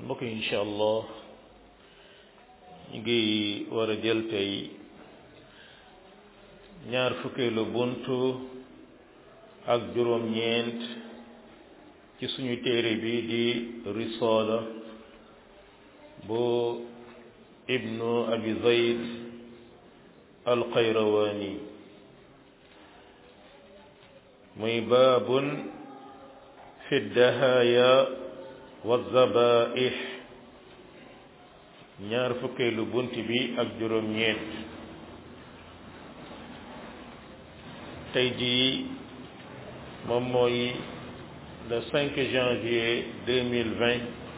mbokk yi incha allah ñu ngi war a jël tey ñaar fukkeelu buntu ak juróom-ñeent ci suñu téere bi di risaala bu ibnu abi zayd alxayrawaani muy baabun fi dahaaya wa zabaih ñaar fukkeelu bunt bi ak juróom-ñeent tey jii moom mooy le 5 janvier 2020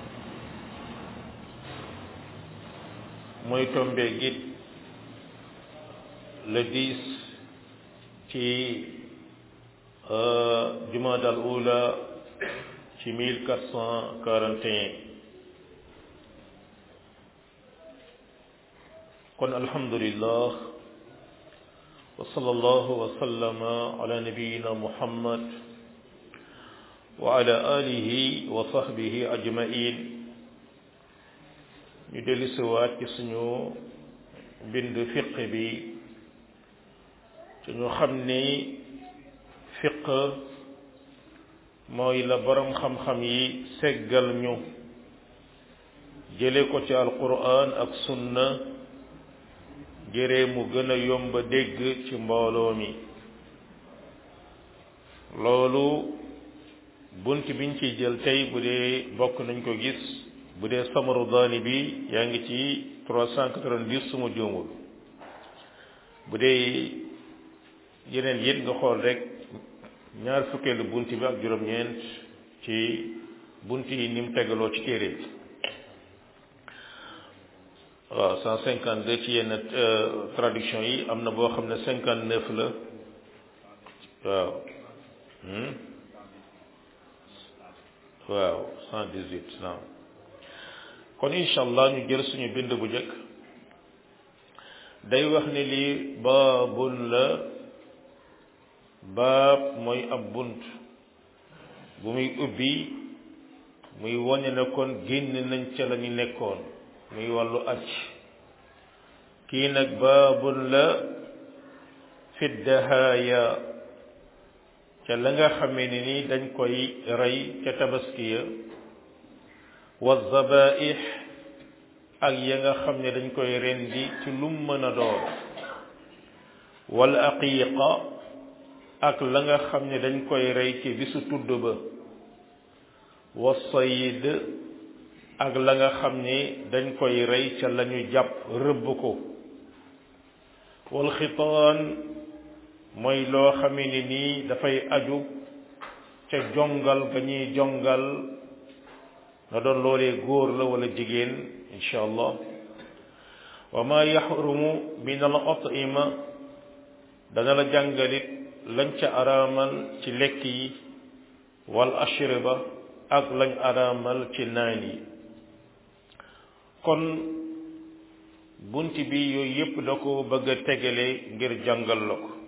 mooy tombe git le 10 ci jumaada al ula ci 1441 kon alhamdulillah wa sallallahu wa sallama ala nabiyina muhammad wa ala alihi wa sahbihi ajmain ñu dellu siwaat ci suñu bind fiq bi ci ñu xam ni fiq mooy la borom xam-xam yi seggal ñu jële ko ci alquran ak sunna jëree mu gën a yomba dégg ci mbooloo mi loolu bunt biñ ciy jël tey bu dee bokk nañ ko gis bu dee samaru daani bi yaa ngi ci 390 suma juumul bu dee yeneen yit nga xool rek ñaar fukkeelu bunt bi ak juróom-ñeent ci bunt yi ni mu tegaloo ci téere bi waaw cent cinquante deux ci yenn traduction yi am na boo xam ne cinquante neuf la waaw waaw cent dix huit naam kon incha allah ñu jël suñu bind bu njëkk day wax ne lii baabun la baab mooy ab bunt bu muy ubbi muy wone ne kon génn nañ ca la ñu nekkoon muy wàllu aj kii nag baabun la fi dahaaya ca la nga xamee ni ni dañ koy rey ca tabaskiya wa zabaih ak ya nga xam ne dañ koy rendi ci lum mën a doon wal aqiqa ak la nga xam ne dañ koy rey ci bisu tudd ba wa sayid ak la nga xam ne dañ koy rey ca lañu jàpp rëbb ko wal xitaan mooy loo xamee ni nii dafay aju ca jongal ga ñuy jongal na doon loolee góor la wala jigéen insha allah wa ma yaxrumu min al atima dana la jàngalit lañ ca araamal ci lekk yi wal ashriba ak lañ araamal ci naan yi kon bunt bi yooyu yépp da ko bëgg a tegale ngir jàngal la ko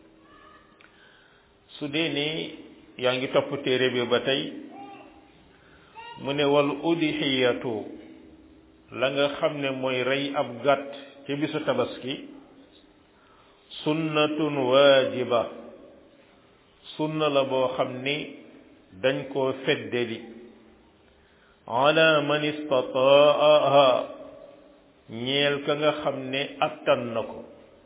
su dee ni yaa ngi topp téere bi ba tey mu ne wal udhiyatu la nga xam ne mooy rey ab gàtt ci bisu tabaski sunnatun waajiba sunna la boo xam ni dañ koo feddeli ala man istataaha ñeel ka nga xam ne attan na ko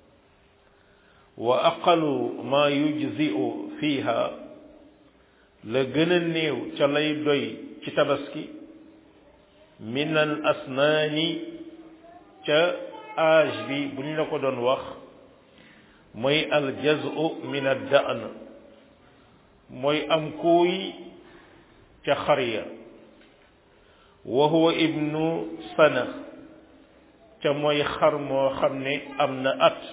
wa aqalu ma yujzi'u fiha la gën a néew ca lay doy ci tabaski min al asnaani ca âge bi bu ñu la ko doon wax mooy al jazu min ad da'n mooy am kuuy ca xariya wa huwa ibnu sana ca mooy xar moo xam ne am na at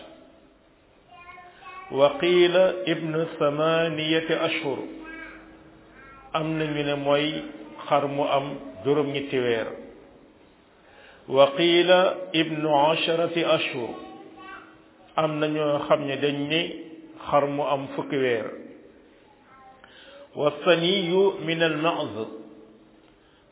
wa qiila ibnu samaniyati ashhur am na ñu ne mooy xar mu am juróom-ñetti weer wa qiila ibnu asharati ashhur am na ñoo xam ne dañ ne xar mu am fukki weer wa saniyu min al ma'z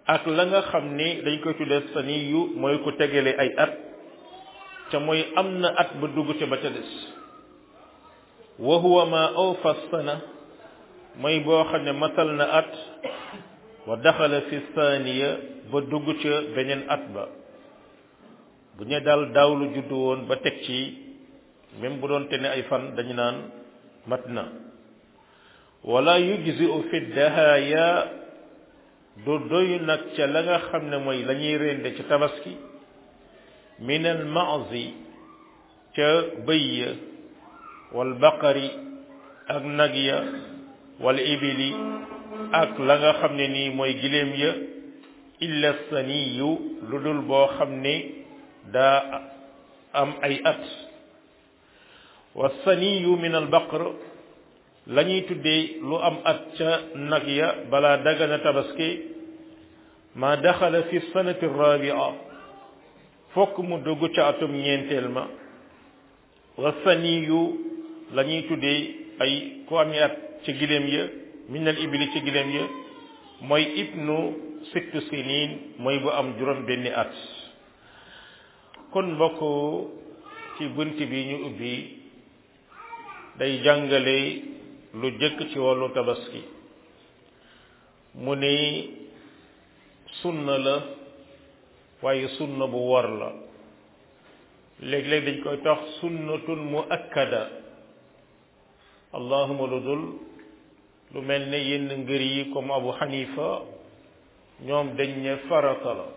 ak la nga xam ni dañ koy tuddee saniyu mooy ku tegale ay at ca mooy am na at ba dugg ca ba ca des wa huwa ma awfa sana mooy boo xam ne matal na at wa daxala fi thaniya ba dugg ca beneen at ba bu ñu daal daaw lu juddu woon ba teg ci même bu doon te ne ay fan dañu naan mat na wala yujzi'u fi dahaya du doy nag ca la nga xam ne mooy la ñuy rende ca tabaski min al maazi ca bëy ya wal baqari ak nag ya wal ibili ak la nga xam ne nii mooy giléem ya illa saniyu lu dul boo xam ne daa am ay at wa saniyu min al baqar la ñuy tuddee lu am at ca nag ya balaa dagana tabaski ma daxala fi sanati rabia fokk mu dugg ca atum ñeenteel ma wa saniyu la ñuy tuddee ay ku ami at ca giléem ya min al ibili ca giléem ya mooy ibnu sittu sinin mooy bu am juróom benni at kon mbokk ci bunt bi ñu ubbi day jàngale lu jëkk ci wàllu tabaski mu ni sunna la waaye sunna bu war la léeg-léeg dañ koy tax sunnatun muakkada allahuma lu dul lu mel ne yenn ngër yi comme abu xanifa ñoom dañ ne farata la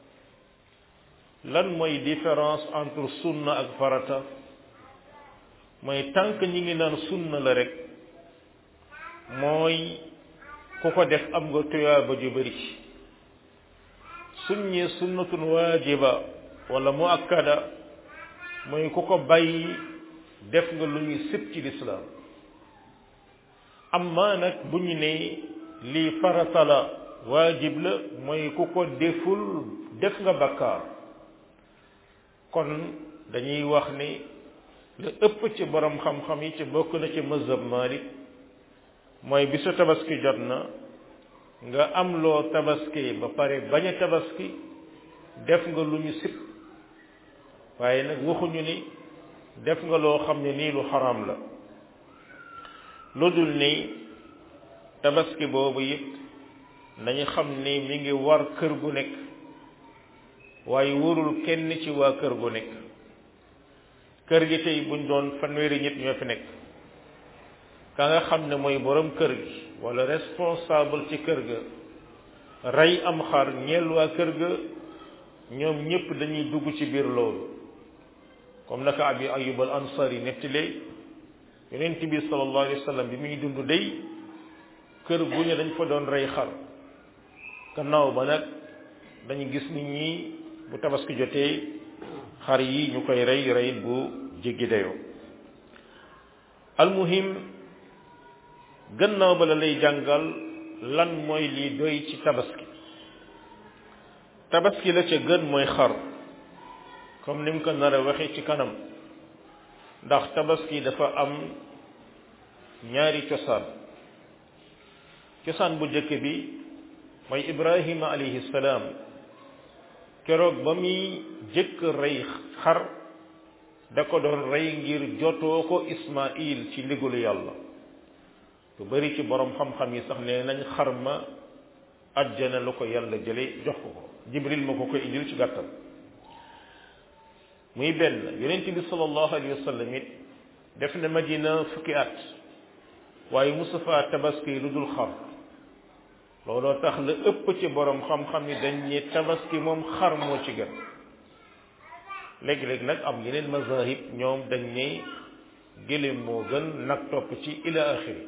lan mooy différence entre sunna ak farata mooy tànk ñi ngi naan sunna la rek mooy ku ko def am nga tuyaaba ju bari suñ ñee sunnatun waajiba wala muakkada mooy ku ko bàyyi def nga lu ñuy sib ci lislaam amma nag bu ñu ne lii farata la waajib la mooy ku ko deful def nga bakkaar kon dañuy wax ni la ëpp ci borom xam-xam yi ci bokk na ci mazhab Malik mooy bisu tabaski jot na nga am loo tabaski ba pare bañ a tabaski def nga lu ñu sib waaye nag waxuñu ni def nga loo xam ne nii lu xaraam la lu dul ni tabaski boobu it nañu xam ni mi ngi war kër gu nekk waaye warul kenn ci waa kër gu nekk kër gi tey buñ doon fanweeri nit ñoo fi nekk ka nga xam ne mooy borom kër gi wala responsable ci kër ga rey am xar ñeel waa kër ga ñoom ñépp dañuy dugg ci biir loolu comme naka abi ayub al ansari nettali yonent bi sallallahu alayhi wa sallam bi muy dund day kër gu ñu dañ fa doon rey xar gannaaw ba nag dañu gis nit ñi bu tabaski jotee xar yi ñu koy rey rey bu jéggi dayoo almuhim gannaaw ba la lay jàngal lan mooy lii doy ci tabaski tabaski la ca gën mooy xar comme ni mu ko nar a waxee ci kanam ndax tabaski dafa am ñaari cosaan cosaan bu njëkk bi mooy ibrahima alayhi salaam keroog ba muy jëkk rey xar da ko doon rey ngir jotoo ko ismail ci ndigalu yàlla lu bari ci borom xam-xam yi sax nee nañ xar ma ajjana lu ko yàlla jële jox ko ko jibril ma ko koy indil ci gàttal muy benn yonent bi sallallahu alayhi wa sallam it def na madina fukki at waaye Mustafa tabaski lu dul xar looloo tax la ëpp ci borom xam-xam yi dañ ne tabaski moom xar moo ci gën léegi-léegi nag am yeneen mazahib ñoom dañ ne gëléem moo gën nag topp ci ila axiri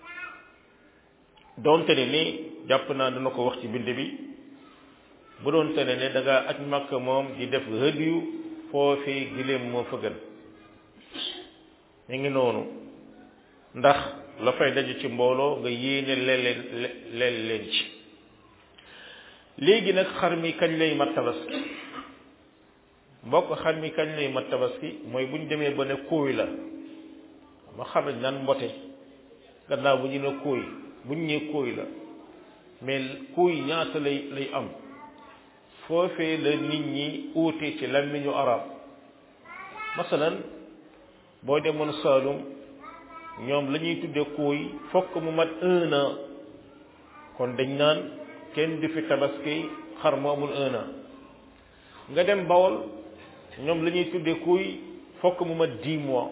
doonte ne ni jàpp naa dana ko wax ci bind bi bu doonte ne ne da ngaa aj makka moom di def hëdiyu foofee gëléem moo fa gën ñu ngi noonu ndax la fay daje ci mbooloo nga yéene leel leel leen ci léegi nag xar mi kañ lay mat tabaski mbokk xar mi kañ lay mat tabaski mooy bu ñu demee ba ne kóoy la ma xam ne nan mbote gannaaw bu ñu ne kóoy bu ñu nee kóoy la mais kuy ñaata lay lay am foofee la nit ñi uute ci làmmiñu arab masalan boo demoon Saalum ñoom la ñuy tudde kuuy fokk mu mat un an kon dañ naan kenn du fi tabaski xar mu amul un an nga dem Bawol ñoom la ñuy tudde kuuy fokk mu mat dix mois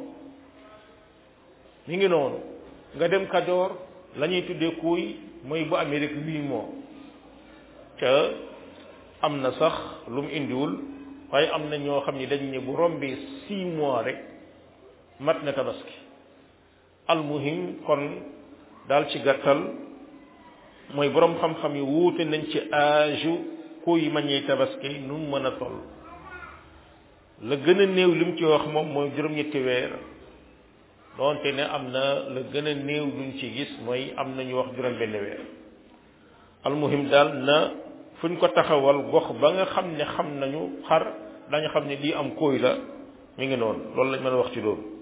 mi ngi noonu nga dem Kajoor la ñuy tudde kuuy mooy bu Amérique huit mois ca am na sax lu mu indiwul waaye am na ñoo xam ni dañ ne bu rombee six mois rek mat na tabaski almuhim kon daal ci gàttal mooy boroom xam-xam yi wuute nañ ci âge kuy mañee tabaski nu mu mën a toll la gën a néew li mu ci wax moom mooy juróom-ñetti weer doonte ne am na la gën a néew luñ ci gis mooy am na ñu wax juróom benn weer almuhim daal na fuñ ko taxawal gox ba nga xam ne xam nañu xar dañu xam ne lii am kóoy la mi ngi noonu loolu lañ mën a wax ci loolu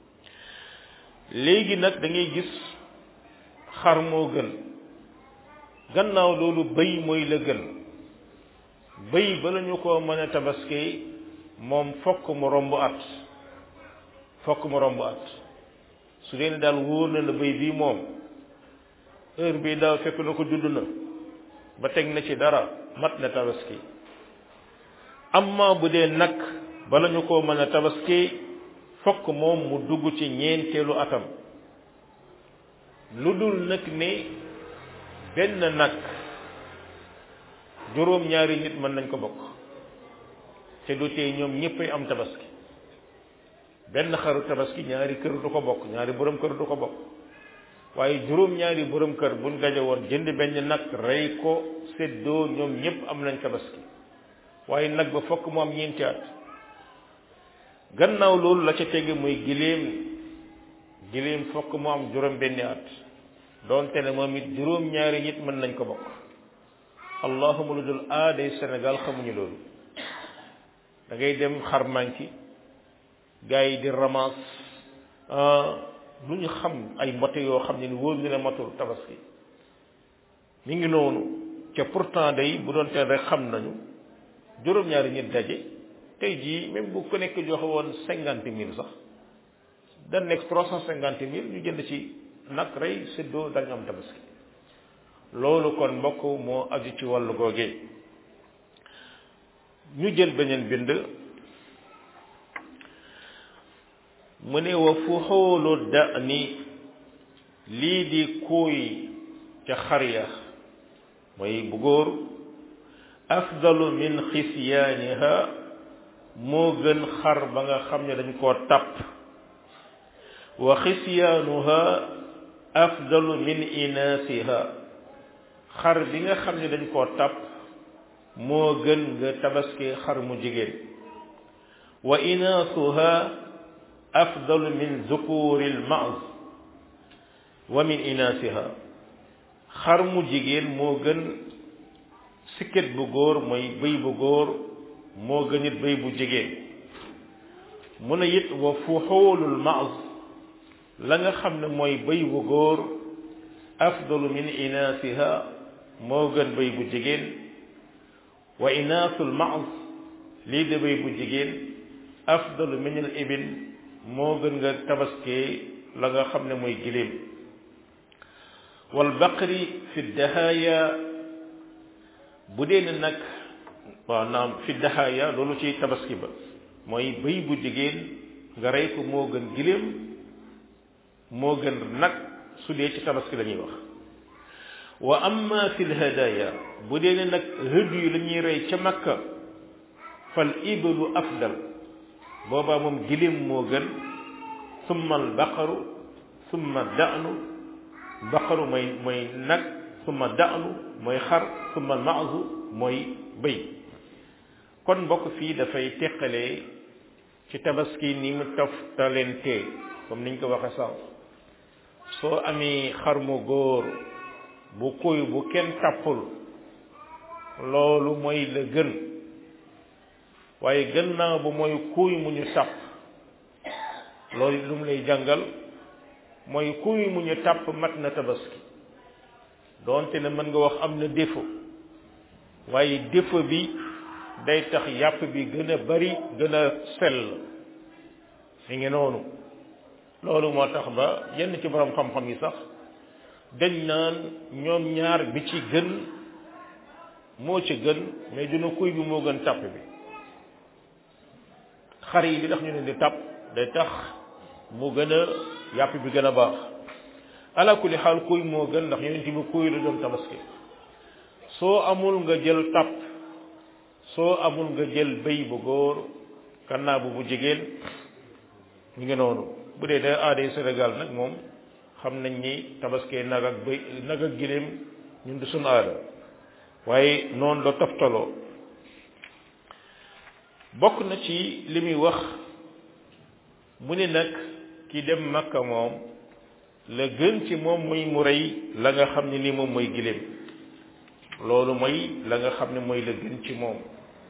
léegi nag da ngay gis xar moo gën gannaaw loolu bëy mooy la gën bëy bala ñu ko mën a tabaski moom fokk mu romb at fokk mu romb at su dee ne daal wóor na la bëy bii moom heure bii daaw fekk na ko judd na ba teg na ci dara mat na tabaski amma bu dee nag bala ñu ko mën a tabaski fokk moom mu dugg ci ñeenteelu atam lu dul nag ne benn nag juróom ñaari nit mën nañ ko bokk te du tee ñoom ñëppay am tabaski benn xaru tabaski ñaari kër du ko bokk ñaari borom kër du ko bokk waaye juróom ñaari borom kër buñ daje woon jënd benn nag rey ko séddoo ñoom ñëpp am nañ tabaski waaye nag ba fokk mu am ñeenti at gannaaw loolu la ca tege muy giléem giléem fokk mu am juróom benni at doonte ne moom it juróom ñaari nit mën nañ ko bokk allahuma lu dul aaday Sénégal xamuñu loolu da ngay dem xar manki gars yi di ramas lu ñu xam ay mbote yoo xam ne ni wóor ñu ne matul tabaski mi ngi noonu ca pourtant day bu doon teen rek xam nañu juróom-ñaari nit daje tey jii même bu ko nekk joxe woon cinquante mille sax da nekk trois cent cinquante mille ñu jënd ci nag rey séddoo dañu am tabaski loolu kon mbokk moo aju ci wàllu googee ñu jël beneen bind mu ne wa fuxoolu da ni lii di kuuy ca xar ya mooy bu góor afdalu min xisyaaniha moo gën xar ba nga xam ne dañ koo tàpp wa xisyaanuha afdalu min inaasiha xar bi nga xam ne dañ koo tàpp moo gën nga tabaski xar mu jigéen wa inaasuha afdalu min zukuri lmaaz wa min inaasiha xar mu jigéen moo gën sikket bu góor mooy bëy bu góor moo gën it bëy bu jigéen mu ne it wa fuxuulul maaz la nga xam ne mooy bëy bu góor afdalu min inaasiha moo gën bëy bu jigéen wa inaasul maaz lii de bëy bu jigéen afdalu min al ibil moo gën nga tabaskee la nga xam ne mooy giléem wal baqri fi dahaaya bu dee ne nag waaw naam fi dahaaya loolu ci tabaski ba mooy bëy bu jigéen nga rey ko moo gën giléem moo gën nag su dee ci tabaski la ñuy wax wa amma fi lhadaya bu dee ne nag hëdd yu la ñuy rey ca makka fal ibalu afdal boobaa moom giléem moo gën summa al baqaru summa da'nu baqaru mooy mooy nag summa da'nu mooy xar summa al maazu mooy bëy kon mbokk fii dafay teqalee ci tabaski ni mu toftalentee comme niñ ko waxe sànq soo amee xar mu góor bu kuy bu kenn tàppul loolu mooy la gën waaye gannaaw bu mooy kuy mu ñu tàpp loolu lu mu lay jàngal mooy kuy mu ñu tàpp mat na tabaski doonte ne mën nga wax am na défaut waaye défaut bi day tax yàpp bi gën a bari gën a sell mi ngi noonu loolu moo tax ba yenn ci borom xam-xam yi sax dañ naan ñoom ñaar bi ci gën moo ci gën mais dina kuy bi moo gën tàpp bi xar yi li tax ñu leen di tàpp day tax mu gën a yàpp bi gën a baax ala kulli xaal kuy moo gën ndax yonent bi kuy la doon tabaski soo amul nga jël tàpp soo amul nga jël béy bu góor kannaa bu bu jigéen ñu ngi noonu bu dee da aaday Sénégal nag moom xam nañ ni tabaskee nag ak béy nag ak giléem ñun du suñu aada waaye noonu la toftaloo bokk na ci li muy wax mu ne nag ki dem makka moom la gën ci moom muy mu rey la nga xam ne ni moom mooy giléem loolu mooy la nga xam ne mooy la gën ci moom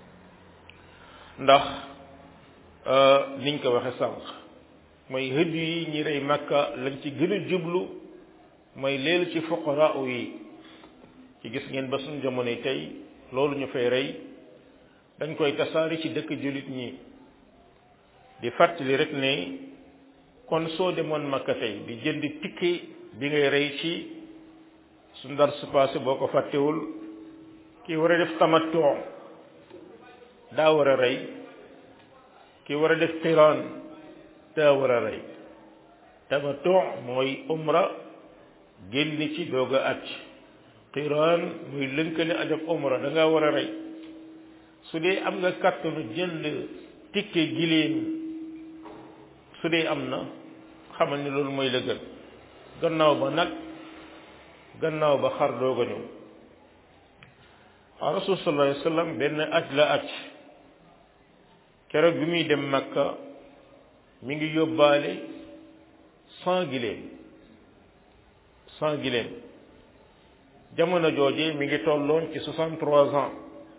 ndax niñ ko waxe sànq mooy hëdd yi ñi rey makka lañ ci gën a jublu mooy leel ci fuqara yi ci gis ngeen ba suñu jamono tey loolu ñu fay rey dañ koy tasaari ci dëkk jullit ñi di fàttali rek ne kon soo demoon makka tey di jënd ticket bi ngay rey ci su ndar su passé boo ko fàttewul ki war a def tamattu daa war a rey ki war a def qiraan daa war a rey tamattu mooy umra génn ci doog a aj qiraan muy lënkale aj ak umra da ngaa war a rey su dee am nga kàttanu jënd tikke giléem su dee am na xamal ni loolu mooy la gën gannaaw ba nag gannaaw ba xar doog a ñëw a rasul sallallahu alayhi wa sallam benn aj la aj keroog bi muy dem makka mi ngi yóbbaale cent giléem cent giléem jamono jooje mi ngi tolloon ci soixante trois ans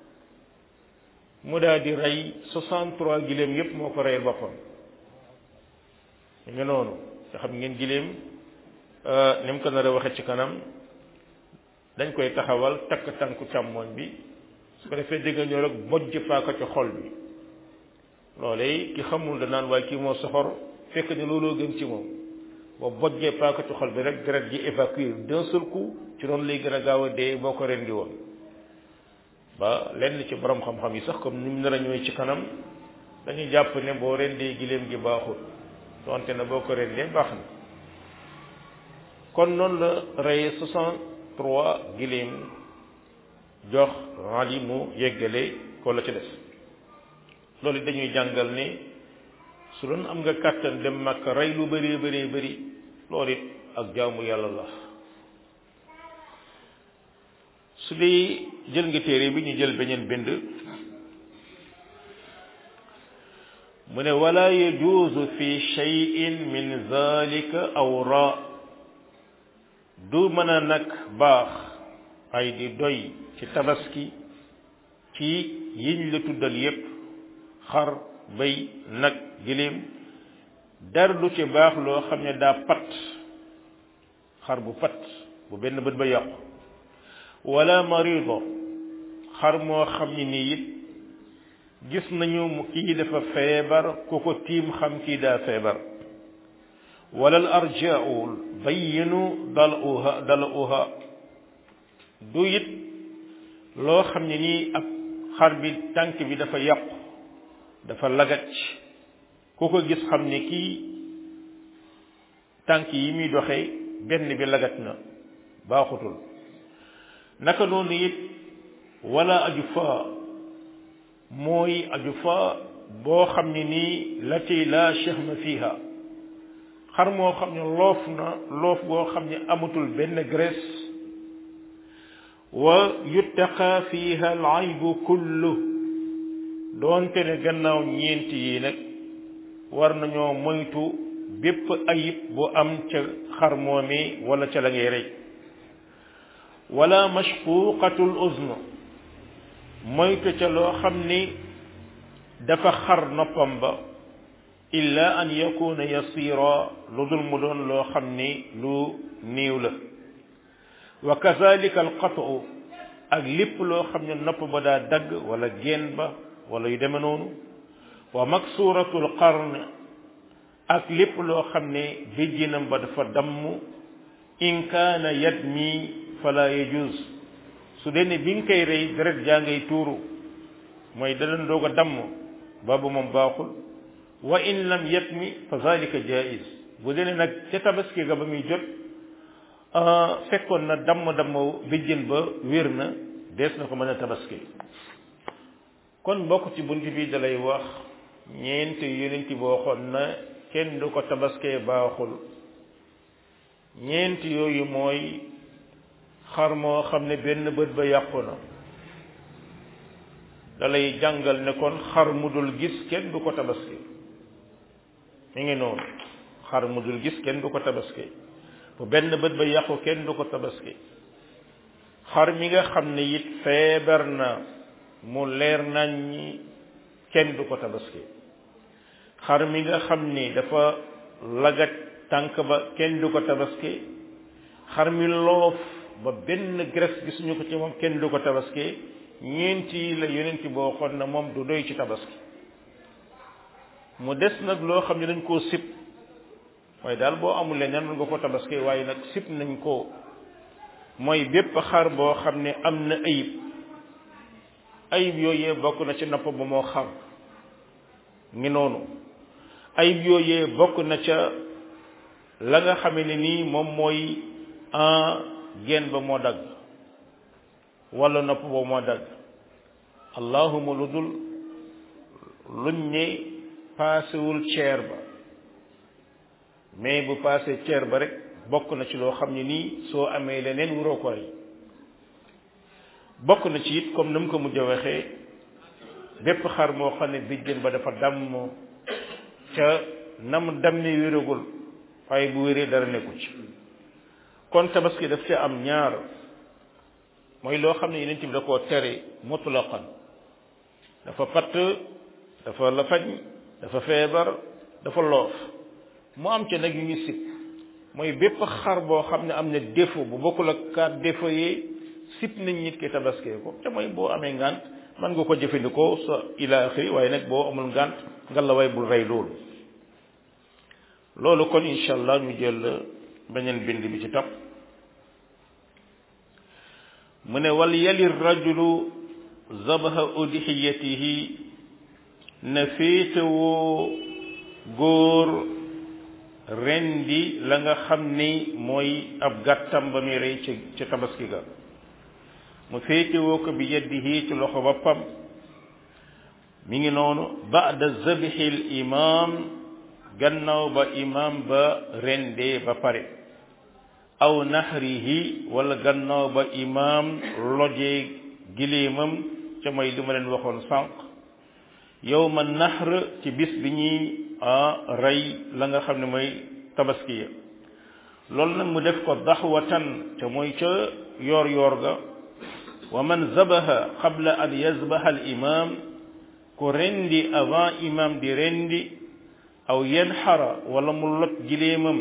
mu daal di rey soixante trois giléem yépp moo ko reyal boppam mi ngi noonu nga xam ngeen giléem ni mu ko nar a waxe ci kanam dañ koy taxawal takk tànku càmmoñ bi su ko defee dégg ñëw rek bojj paaka ci xol bi loolee ki xamul da naan waaye kii moo soxor fekk ne looloo gën ci moom boo bojjee paaka ci xol bi rek deret ji évacuer d'un seul coup ci noonu lay gën a gaaw a dee boo ko rendi woon ba lenn ci borom xam-xam yi sax comme ni mu nar a ñëwee ci kanam dañuy jàpp ne boo rendee giléem gi baaxul donte na boo ko rendee baax na kon noonu la rey soixante trois giléem jox Ali mu yeggale ko la ci des loolu dañuy jàngal ne su doon am nga kàttan dem Makka rey lu bëree bëree bëri loolu it ak jaamu yàlla la su dee jël nga téere bi ñu jël beneen bind mu ne wala yajuuzu fi cheyin min zalika awra du mën a nag baax ay di doy ci tabaski ci yiñ la tuddal yépp xar béy nag giléem dara du ci baax loo xam ne daa pat xar bu pat bu benn bët ba yàqu wala marido xar moo xam ne nii it gis nañu mu kii dafa feebar ku ko tiim xam kii daa feebar wala al arjaul bayyinu dal uha dal uha du it loo xam ne nii ab xar bi tànk bi dafa yàqu dafa lagaj ku ko gis xam ne kii tànk yi muy doxee benn bi lagat na baaxutul naka noonu it wala aju fa mooy aju fa boo xam ne nii lati la chehma fiha xar moo xam ne loof na loof boo xam ne amatul benn graisse wa yuttaqa fiha al aybu kullu doonte ne gannaaw ñeenti yi nag war nañoo moytu bépp ayib bu am ca xar moomi wala ca la ngay rey wala mashquqatul uzn moytu ca loo xam ni dafa xar noppam ba illa an yakuna yasira lu dul mu doon loo xam ni lu néew la wa kazalika al qatu ak lépp loo xam ne nopp ba daa dagg wala geen ba wala yu deme noonu wa maksuratul qarn ak lépp loo xam ne béjjinam ba dafa damm in kaana yadmi fala yajuz su dee ne bi nga koy rey deret jaa ngay tuuru mooy da doon doog a damm boobu moom baaxul wa in lam yatmi fa zalika jaiz bu dee ne nag ca tabaski ga ba muy jot fekkoon na damm damm béjjën ba wér na dees na ko mën a tabaski kon bokk ci bunt bi dalay wax ñeenti yonent bi waxoon na kenn du ko tabaskee baaxul ñeenti yooyu mooy xar moo xam ne benn bët ba yàqu na dalay jàngal ne kon xar mu dul gis kenn du ko tabaski mi ngi noonu xar mu dul gis kenn du ko tabaski bu benn bët ba yàqu kenn du ko tabaski xar mi nga xam ne it feebar na mu leer nañ ñi kenn du ko tabaski xar mi nga xam ni dafa lagat tànk ba kenn du ko tabaski xar mi loof ba benn graisse gisuñu ko ci moom kenn du ko tabaski ñeenti la yonenti boo xoon na moom du doy ci tabaski mu des nag loo xam ne dañ koo sib mooy daal boo amul leneen nga ko tabaski waaye nag sib nañ ko mooy bépp xar boo xam ne am na ayib ayib yooyee bokk na ci nopp ba moo xam ngi noonu ayib yooyee bokk na ca la nga xame ne nii moom mooy en geen ba moo dagg wala nopp ba moo dagg allahuma lu dul luñ ne paasewul ceer ba mais bu paase ceer ba rek bokk na ci loo xam ne nii soo amee leneen wuroo ko rey bokk na ci it comme na mu ko mujj a waxee bépp xar moo xam ne bijjën ba dafa damm ca na mu dam ne wéragul waaye bu wéree dara nekku ci kon tabaski daf ci am ñaar mooy loo xam ne yeneen bi da koo tere mutlaqan dafa patt dafa lafañ dafa feebar dafa loof mu am ca nag yu ñu sib mooy bépp xar boo xam ne am na défaut bu bokkul ak quatre défaut yi sib nañ nit ki tabaskee ko te mooy boo amee ngant man nga ko jëfandikoo sa ila axiri waaye nag boo amul ngant nga la way bul rey loolu loolu kon incha allah ñu jël beneen bind bi ci topp mu ne wal yali rajulu zabaha udhiyatihi na féetewoo góor rendi la nga xam ni mooy ab gàttam ba muy rey ci ci tabaski ga mu féetewoo ko bi yadihi ci loxo boppam mi ngi noonu ba'da zabihil imam gannaaw ba imam ba rendee ba pare aw nahrihi wala gannaaw ba imam lojee gileemam ca mooy li ma leen waxoon sànq yawma nahr ci bis bi ñuy rey la nga xam ne mooy tabaski ya loolu nag mu def ko daxwatan te mooy ca yoor yoor ga wa man zabaha qabla an yazbaha al imam ku rendi avant imam di rendi aw yanxara wala mu lot gileemam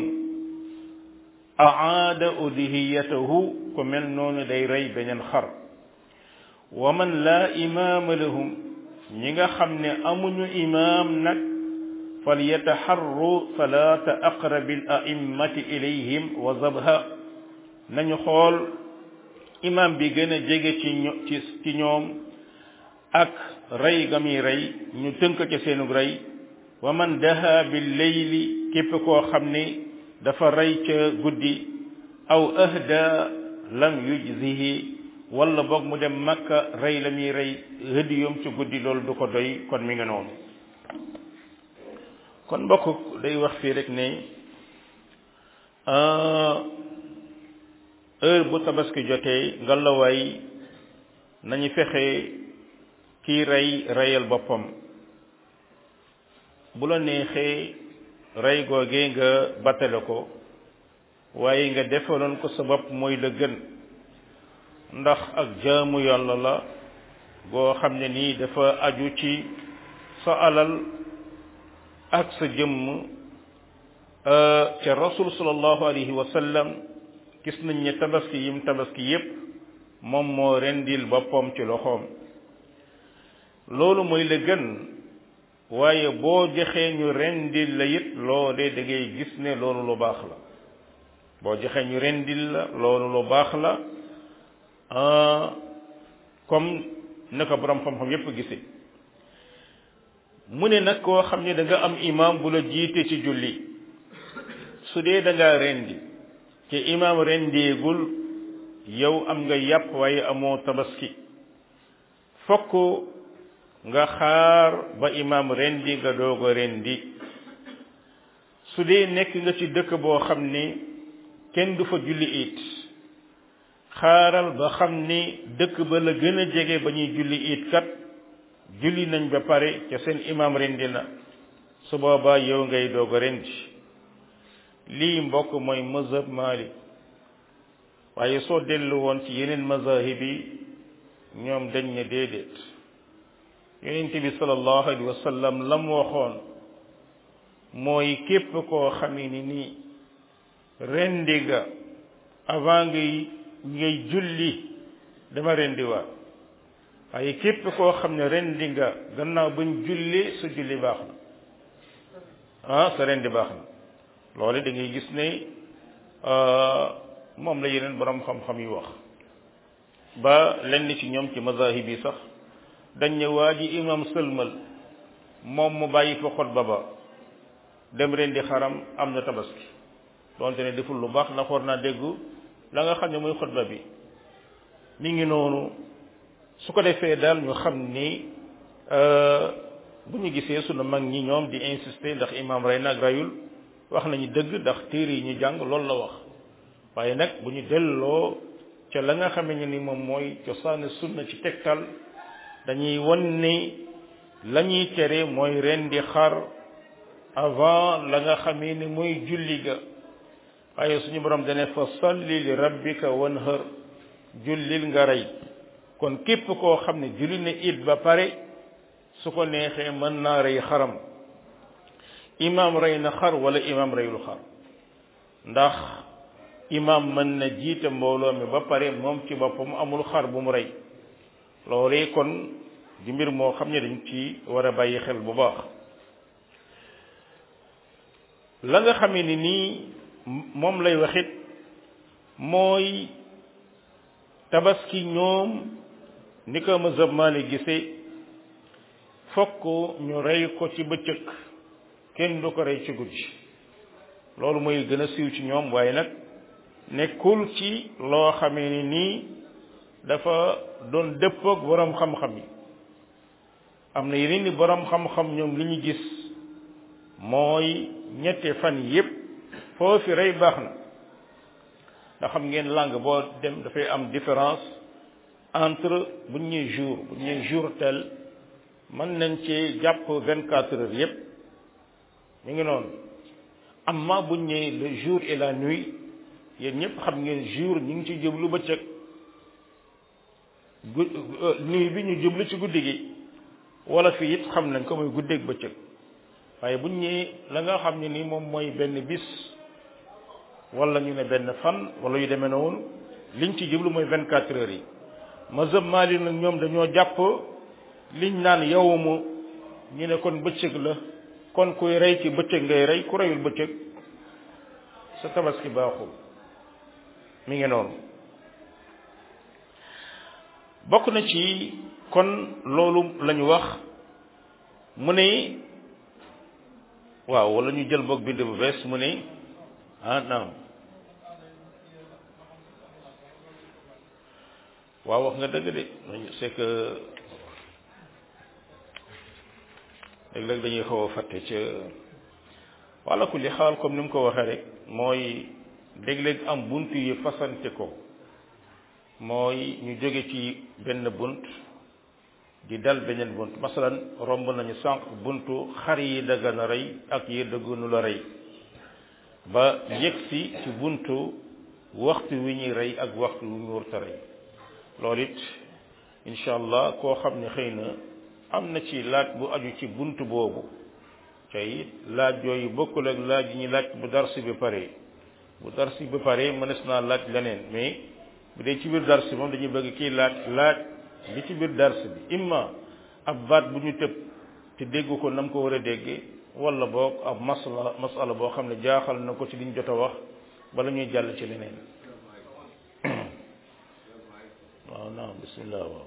aada udhiyatahu ku mel noonu day rey beneen xar wa man laa imaama lahum ñi nga xam ne amuñu imaam nag falyataxarru salaata aqrabi al a'immati ilayhim wa zabha nañu xool imaam bi gën a jege ci ci ci ñoom ak rey ga muy rey ñu tënk ca seenu rey wa man daha bil layli képp koo xam ne dafa rey ca guddi aw ahda lam yujzihi wala boog mu dem makka rey la muy rey hëdiyom ci guddi loolu du ko doy kon mi ngi noonu kon mbokk day wax fii rek ne heure bu tabaski jotee ngalawaay nañu fexe kii rey reyal boppam bu la neexee rey googee nga battale ko waaye nga defaloon ko sa bopp mooy la gën ndax ak jaamu yàlla la goo xam ne nii dafa aju ci sa alal ak sa jëmm ca rasul sallallahu alayhi wa sallam gis nañ ne tabaski yim tabaski yépp moom moo rendil boppam ci loxoom loolu mooy la gën waaye boo joxee ñu rendil la it loolee da ngay gis ne loolu lu baax la boo joxee ñu rendil la loolu lu baax la comme na ko borom xam-xam yépp gisee mu ne nag koo xam ne da nga am imam bu la jiite ci julli su dee da ngaa rendi te imam rendeegul yow am nga yàpp waaye amoo tabaski fokk nga xaar ba imam rendi nga doog a rendi su dee nekk nga ci dëkk boo xam ni kenn du fa julli it xaaral ba xam ni dëkk ba la gën a jege ba ñuy julli it kat julli nañ ba pare ca seen imam rendi na su boobaa yow ngay doog a rendi lii mbokk mooy mazhab Malik waaye soo dellu woon ci yeneen mazahib yi ñoom dañ ne déedéet yonent bi sallallahu alayhi wa sallam la mu waxoon mooy képp koo xamee ni nii rendi nga avant ngay ngay julli dama rendi waa waaye képp koo xam ne rendi nga gannaaw bañ julli su julli baax na ah sa rendi baax na loole da ngay gis ne moom la yeneen borom xam-xam yi wax ba lenn ci ñoom ci mazahib yi sax dañ ne waa ji imam sëlmal moom mu bàyyi fa xutba ba dem rendi xaram am na tabaski donte ne deful lu baax ndax war naa déggu la nga xam ne muy xutba bi mi ngi noonu su ko defee daal ñu xam ni bu ñu gisee sunu mag ñi ñoom di insister ndax imam rey nag rayul wax nañu dëgg ndax téere yi ñu jàng loolu la wax waaye nag bu ñu delloo ca la nga xamee ni moom mooy cosaani sunna ci tegtal dañuy won ni la ñuy tere mooy rendi xar avant la nga xamee ni mooy julli ga waaye suñu borom dane fa salli li rabbika wanhar jullil nga rey kon képp koo xam ne julli na it ba pare su ko neexee mën naa rey xaram imam rey na xar wala imam reyul xar ndax imam mën na jiite mbooloo mi ba pare moom ci boppam amul xar bu mu rey loolee kon di mbir moo xam ne dañ ci war a bàyyi xel bu baax la nga xamee ni nii moom lay waxit mooy tabaski ñoom ni ko mazhab Maalik gisee fokk ñu rey ko ci bëccëg kenn du ko rey ci guddi loolu mooy gën a siiw ci ñoom waaye nag nekkul ci loo xamee ni nii dafa doon dëppoog boroom xam-xam yi am na yeneen ni boroom xam-xam ñoom li ñu gis mooy ñetti fan yépp foofi rey baax na ndax xam ngeen langue boo dem dafay am différence entre bu ñuy jour bu ñuy jour tel mën nañ ci jàpp vingt quatre heures yépp mi ngi noonu amma bu ñëwee le jour et la nuit yéen ñëpp xam ngeen jour ñu ngi ci jublu bëccëg gu nuit bi ñu jublu ci guddi gi wala fii it xam nañ ko mooy guddeeg bëccëg waaye bu ñëwee la nga xam ne ni moom mooy benn bis wala ñu ne benn fan wala yu demee noonu liñ ci jublu mooy vingt quatre heures yi mazhab Maali nag ñoom dañoo jàpp liñ naan yawmu ñu ne kon bëccëg la kon kuy rey ci bëccëg ngay rey ku reyul bëccëg sa tabaski baaxul mi ngi noonu bokk na ci kon loolu lañu wax mu ne waaw wala ñu jël boog bind bu bees mu ne ah naam waaw wax nga dëgg de c'est que léeg-léeg dañuy xaw a fàtte ca wala ku li xaal comme ni mu ko waxee rek mooy léeg-léeg am bunt yi fasante ko mooy ñu jóge ci benn bunt di dal beneen bunt masalan romb nañu sànq buntu xar yi daggan a rey ak yi dëggunu la rey ba yegsi ci buntu waxtu wi ñuy rey ak waxtu wi ñu warta rey loolu it incha allah koo xam ne xëy na am na ci laaj bu aju ci buntu boobu tey laaj yooyu bokkul ak laaj yi ñu laaj bu darsi bi pare bu dars bi ba pare mënees naa laaj leneen mais bu dee ci biir dars bi moom dañuy bëgg kii laaj laaj li ci biir dars bi imma ab baat bu ñu tëb te dégg ko nam ko war a déggee wala boog ab masala masala boo xam ne jaaxal na ko ci liñ jot a wax bala ñuy jàll ci leneen waaw naam bismillah waaw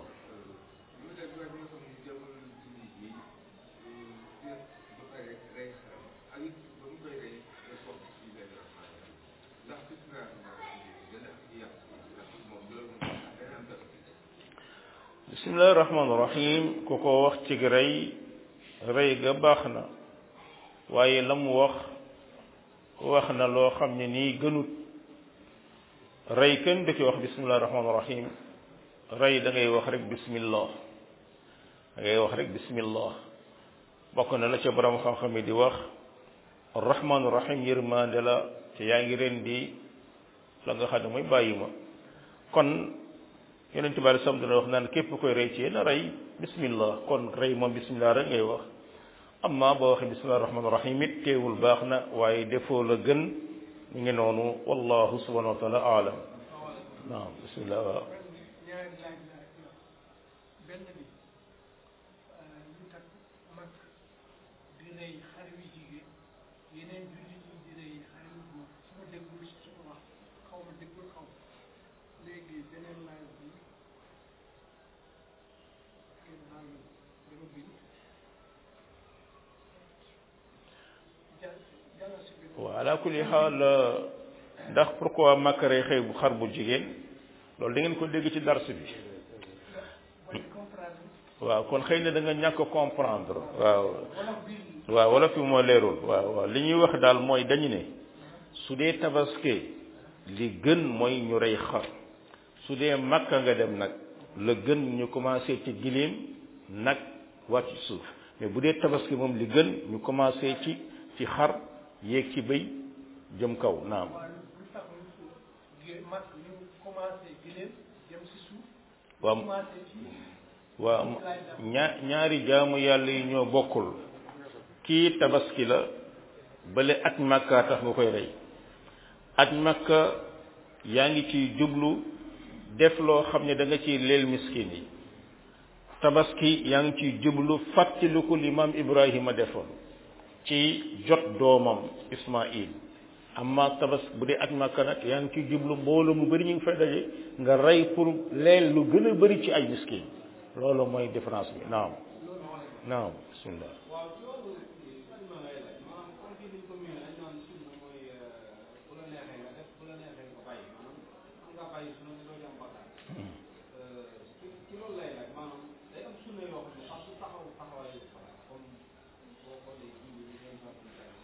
bismillahi rahmaani rahim ku ko wax ci rey rey ga baax na waaye la mu wax wax na loo xam ne nii gënut rey kenn du ci wax bismillahi rahmaani rahim rey da ngay wax rek bismillah da ngay wax rek bismillah bokk na la ca borom xam-xam yi di wax arrahmaanu rahim yërmande la te yaa ngi ren di la nga xam ne mooy bàyyi ma kon yonent bi alei salaam dana wax naan képp koy rey ci yéen a rey bismillah kon rey moom bismillah rek ngay wax amma boo waxee bismillah rahmaan rahim it teewul baax na waaye defoo la gën ñu ngi noonu wallahu subhanahu wa taala aalam naam bismillah waaw ñaari laaj laa benn bi ñu takk mag di rey xar wi jigéen yeneen jullit ñi di rey xar wi góor su ma déggul su ma wax xaw ma déggul xaw léegi beneen laaj bi kenn daal dama bind jàll jàll si biir waaw ala kulli xaal ndax pourquoi makk rey xëy bu xar bu jigéen loolu da ngeen ko dégg ci dars bi mooy comprendre waaw kon xëy na da nga ñàkk comprendre waaw wolof bi waaw wala fi moo leerul waaw waaw li ñuy wax daal mooy dañu ne su dee tabaske li gën mooy ñu rey xar su dee makka nga dem nag la gën ñu commencé ci giléem nag wàcc ci suuf mais bu dee tabaski moom li gën ñu commencé ci ci xar yéeg ci bëy jëm kaw naam waaw lu tax ñu gé mag ñu commencé giléem jëm si suuf waaw commencé ci waaw ñaa ñaari jaamu yàlla yi ñoo bokkul kii tabaski la bale at makka tax nga koy rey at makka yaa ngi ciy jublu def loo xam ne da nga ciy leel miskin yi tabaski yaa ngi ciy jublu fàttaliku li maam Ibrahima defoon ci jot doomam Ismaïl amma tabas bu dee at makka nag yaa ngi ciy jublu mbooloo mu bari ñu ngi fay daje nga rey pour leel lu gën a bari ci ay miskin loolu mooy différence bi naam naam bismillah waaw ci wàllu sunna lay laaj maanaam comme fii niñ ko miin dañ naan sunna mooy bu la neexee nga def bu la neexee nga bàyyi maanaam am nga bàyyi sunna nga doo ci am bakkaar ci ci loolu lay laaj maanaam day am sunna yoo xam ne sax su taxaw taxawaayu farata comme boo xoolee jiw yi ngeen sant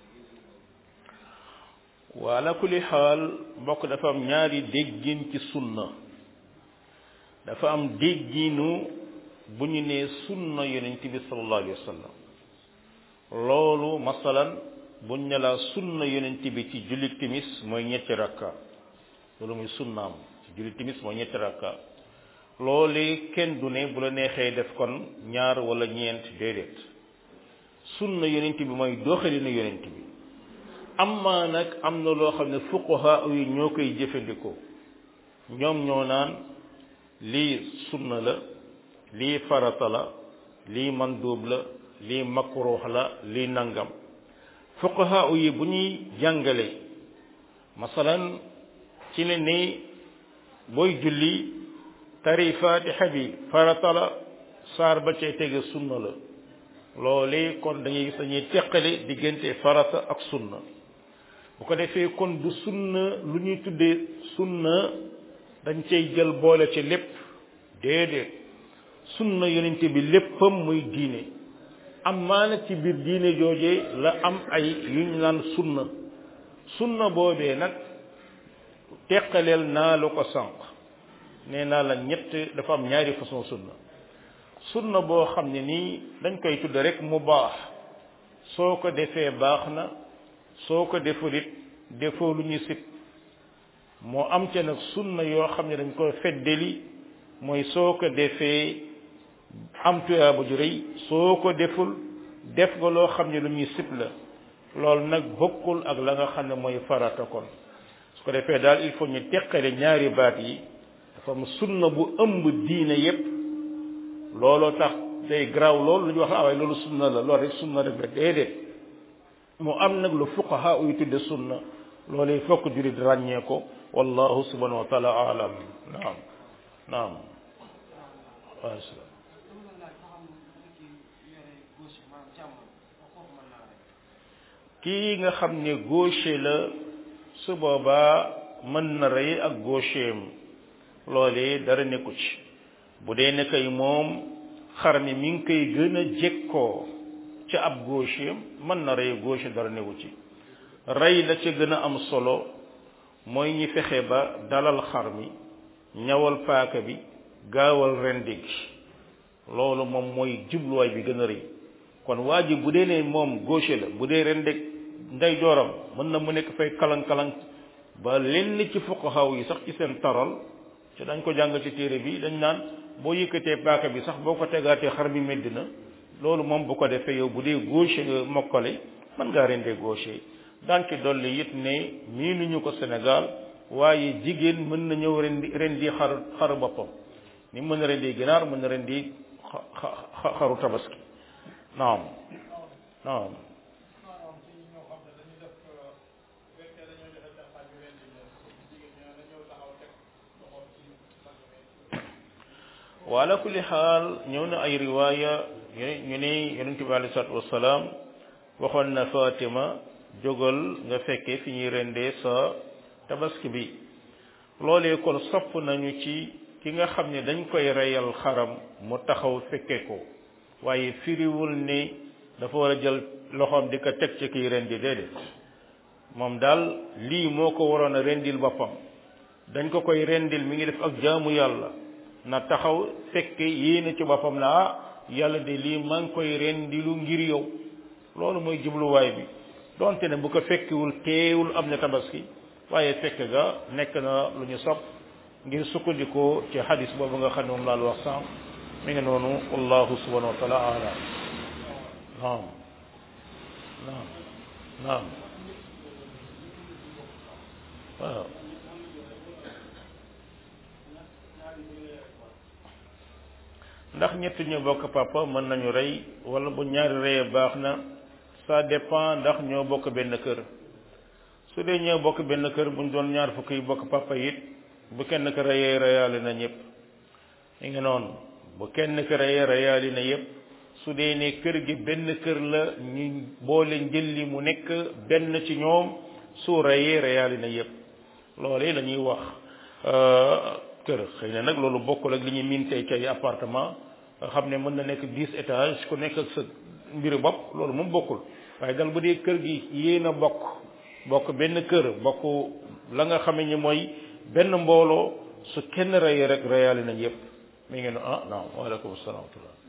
wa ala kulli xaal mbokk dafa am ñaari déggin ci sunna dafa am dégginu bu ñu nee sunna yonent bi sallallahu alayhi wa sallam loolu masalan buñ ne la sunna yonent bi ci julli timis mooy ñetti rakka loolu muy sunnaam ci julli timis mooy ñetti rakka loolu kenn du ne bu la neexee def kon ñaar wala ñeent déedéet sunna yonent bi mooy doxalinu yonent bi amma nag am na loo xam ne fuqaha yi ñoo koy jëfandikoo ñoom ñoo naan lii sunna la lii farata la lii mandub la lii makruh la lii nangam fuqaha yi bu ñuy jàngale masalan ci ne ni booy julli tari fatiha bi farata la saar ba cay tege sunna la loole kon dañuy gis dañuy teqale diggante farata ak sunna bu ko defee kon du sunna lu ñuy tuddee sunna dañ cay jël boole ci lépp déedéet sunna yonente bi léppam muy diine am maana ci biir diine jooje la am ay yu ñu naan sunna sunna boobee nag teqaleel naa la ko sànq nee naa la ñett dafa am ñaari façon sunna sunna boo xam ne nii dañ koy tudd rek mu baax soo ko defee baax na soo ko deful it defoo lu ñu sit moo am ca nag sunna yoo xam ne dañ koy feddeli mooy soo ko defee am tuyaaba ju rëy soo ko deful def nga loo xam ne lu ñuy sib la loolu nag bokkul ak la nga xam ne mooy farata kon su ko defee daal il faut ñu teqale ñaari baat yi dafa am sunna bu ëmb diine yépp looloo tax day garaaw loolu lu ñu wax waaye loolu sunna la loolu rek sunna rek la déedéet mu am nag lu fuqaha uy tudde sunna loolu il faut que jurit ràññee ko wallahu subhanahu wa taala alam naam naam wa salaam kii nga xam ne gaucher la su boobaa mën na rey ak gaucheem loolee dara nekku ci bu dee ne kay moom xar mi mi ngi koy gën a jekkoo ca ab gaucheem mën na rey gauche dara nekku ci rey la ca gën a am solo mooy ñi fexe ba dalal xar mi ñawal paaka bi gaawal rendi gi loolu moom mooy jubluwaay bi gën a rëy kon waa ji bu dee ne moom gauche la bu dee ren deg ndey jooram mën na mu nekk fay kalang-kalang ba lenn ci fuqahaw yi sax ci seen taral ci dañ ko jàng ci téere bi dañ naan boo yëkkatee paaka bi sax boo ko tegaatee xar mi medd na loolu moom bu ko defee yow bu dee gauche nga mokkale mën ngaa rendee gauche daan ci dolli it ne miinuñu ko Sénégal waaye jigéen mën na ñëw rendi rendi xar xaru boppam ni mën na rendi ginaar mën na rendi xaru tabaski naam naam wala kulli xaal ñëw na ay riwaaya ñu ne yonente bi alei salatu wasalaam waxoon na Fatima jógal nga fekke fi ñuy rendee sa tabaski bi loolee kon sopp nañu ci ki nga xam ne dañ koy reyal xaram mu taxaw fekke ko waaye firiwul ni dafa war a jël loxoom di ko teg ci kiy rendi déedéet moom daal lii moo ko waroon a rendil boppam dañ ko koy rendil mi ngi def ak jaamu yàlla na taxaw fekke yéene ci boppam na ah yàlla de lii maa ngi koy rendilu ngir yow loolu mooy jubluwaay bi donte ne bu ko fekkiwul teewul am na tabaski waaye fekk ga nekk na lu ñu sopp ngir sukkandikoo ci hadis boobu nga xam ne moom laal wax sànq mi ngi noonu wallahu subhanahu wa taala alam naam naam naam waaw ndax ñett ñu bokk papa mën nañu rey wala bu ñaari reyee baax na ça dépend ndax ñoo bokk benn kër su dee ñoo bokk benn kër buñ doon ñaar fukk yi bokk papa it bu kenn ko reyee reyaale na ñëpp mi ngi noonu bu kenn ko reyee reyaale na yëpp su dee ne kër gi benn kër la ñu boole njëlli mu nekk benn ci ñoom su reyee reyaale na yëpp loolu la ñuy wax kër xëy na nag loolu bokkul ak li ñuy miin tey ci ay appartement nga xam ne mën na nekk dix étage ku nekk ak sa mbiru bopp loolu moom bokkul waaye dal bu dee kër gi yéen a bokk bokk benn kër bokk la nga xame ni mooy benn mbooloo su kenn reyee rek reyaale nañ yépp mi ngi ne ah naam waaleykum salaam wa rahmatullah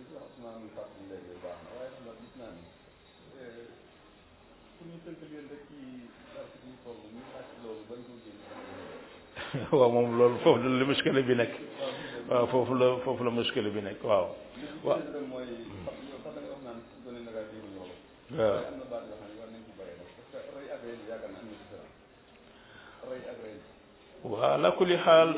waaw moom loolu foofu la muskile bi nekk waaw foofu la foofu la muskile bi nekk waaw waaw waaw waaw ala kulli xaal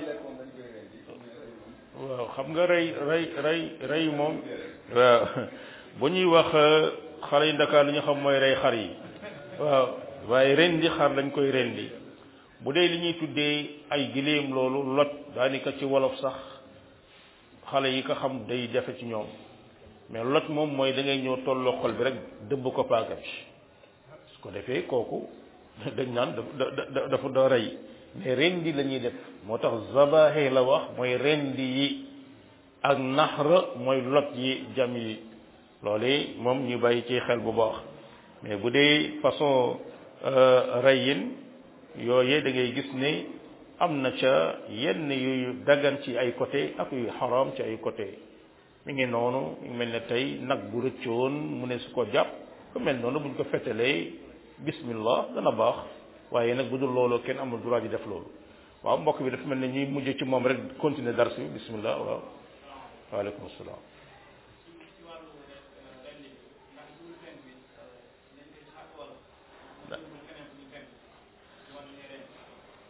waaw xam nga rey rey rey rey moom waaw bu ñuy wax xale yi Ndakaar li ñu xam mooy rey xar yi waaw waaye rendi xar lañ koy rendi bu dee li ñuy tuddee ay giléem loolu lot daanaka ci wolof sax xale yi ko xam day jafe ci ñoom mais lot moom mooy da ngay ñëw tolloo xol bi rek dëbb ko paaka bi su ko defee kooku dañ naan dafa dafa doo rey mais rendi la ñuy def moo tax zabaxe la wax mooy rendi yi ak naxra mooy lot yi jam yi loolu moom ñu bàyyi ci xel bu baax mais bu dee façon reyin yooye da ngay gis ne am na ca yenn yu dagan ci ay côté ak yu xaram ci ay côté mi ngi noonu mi mel ne tey nag bu rëccoon mu ne su ko jàpp ku mel noonu buñ ko fetalee bismillah dana baax waaye nag bu dul loolu kenn amul droit di def loolu waaw mbokk bi dafa mel ne ñuy mujj ci moom rek continuer dars bi bismillah waaw waaleykum salaam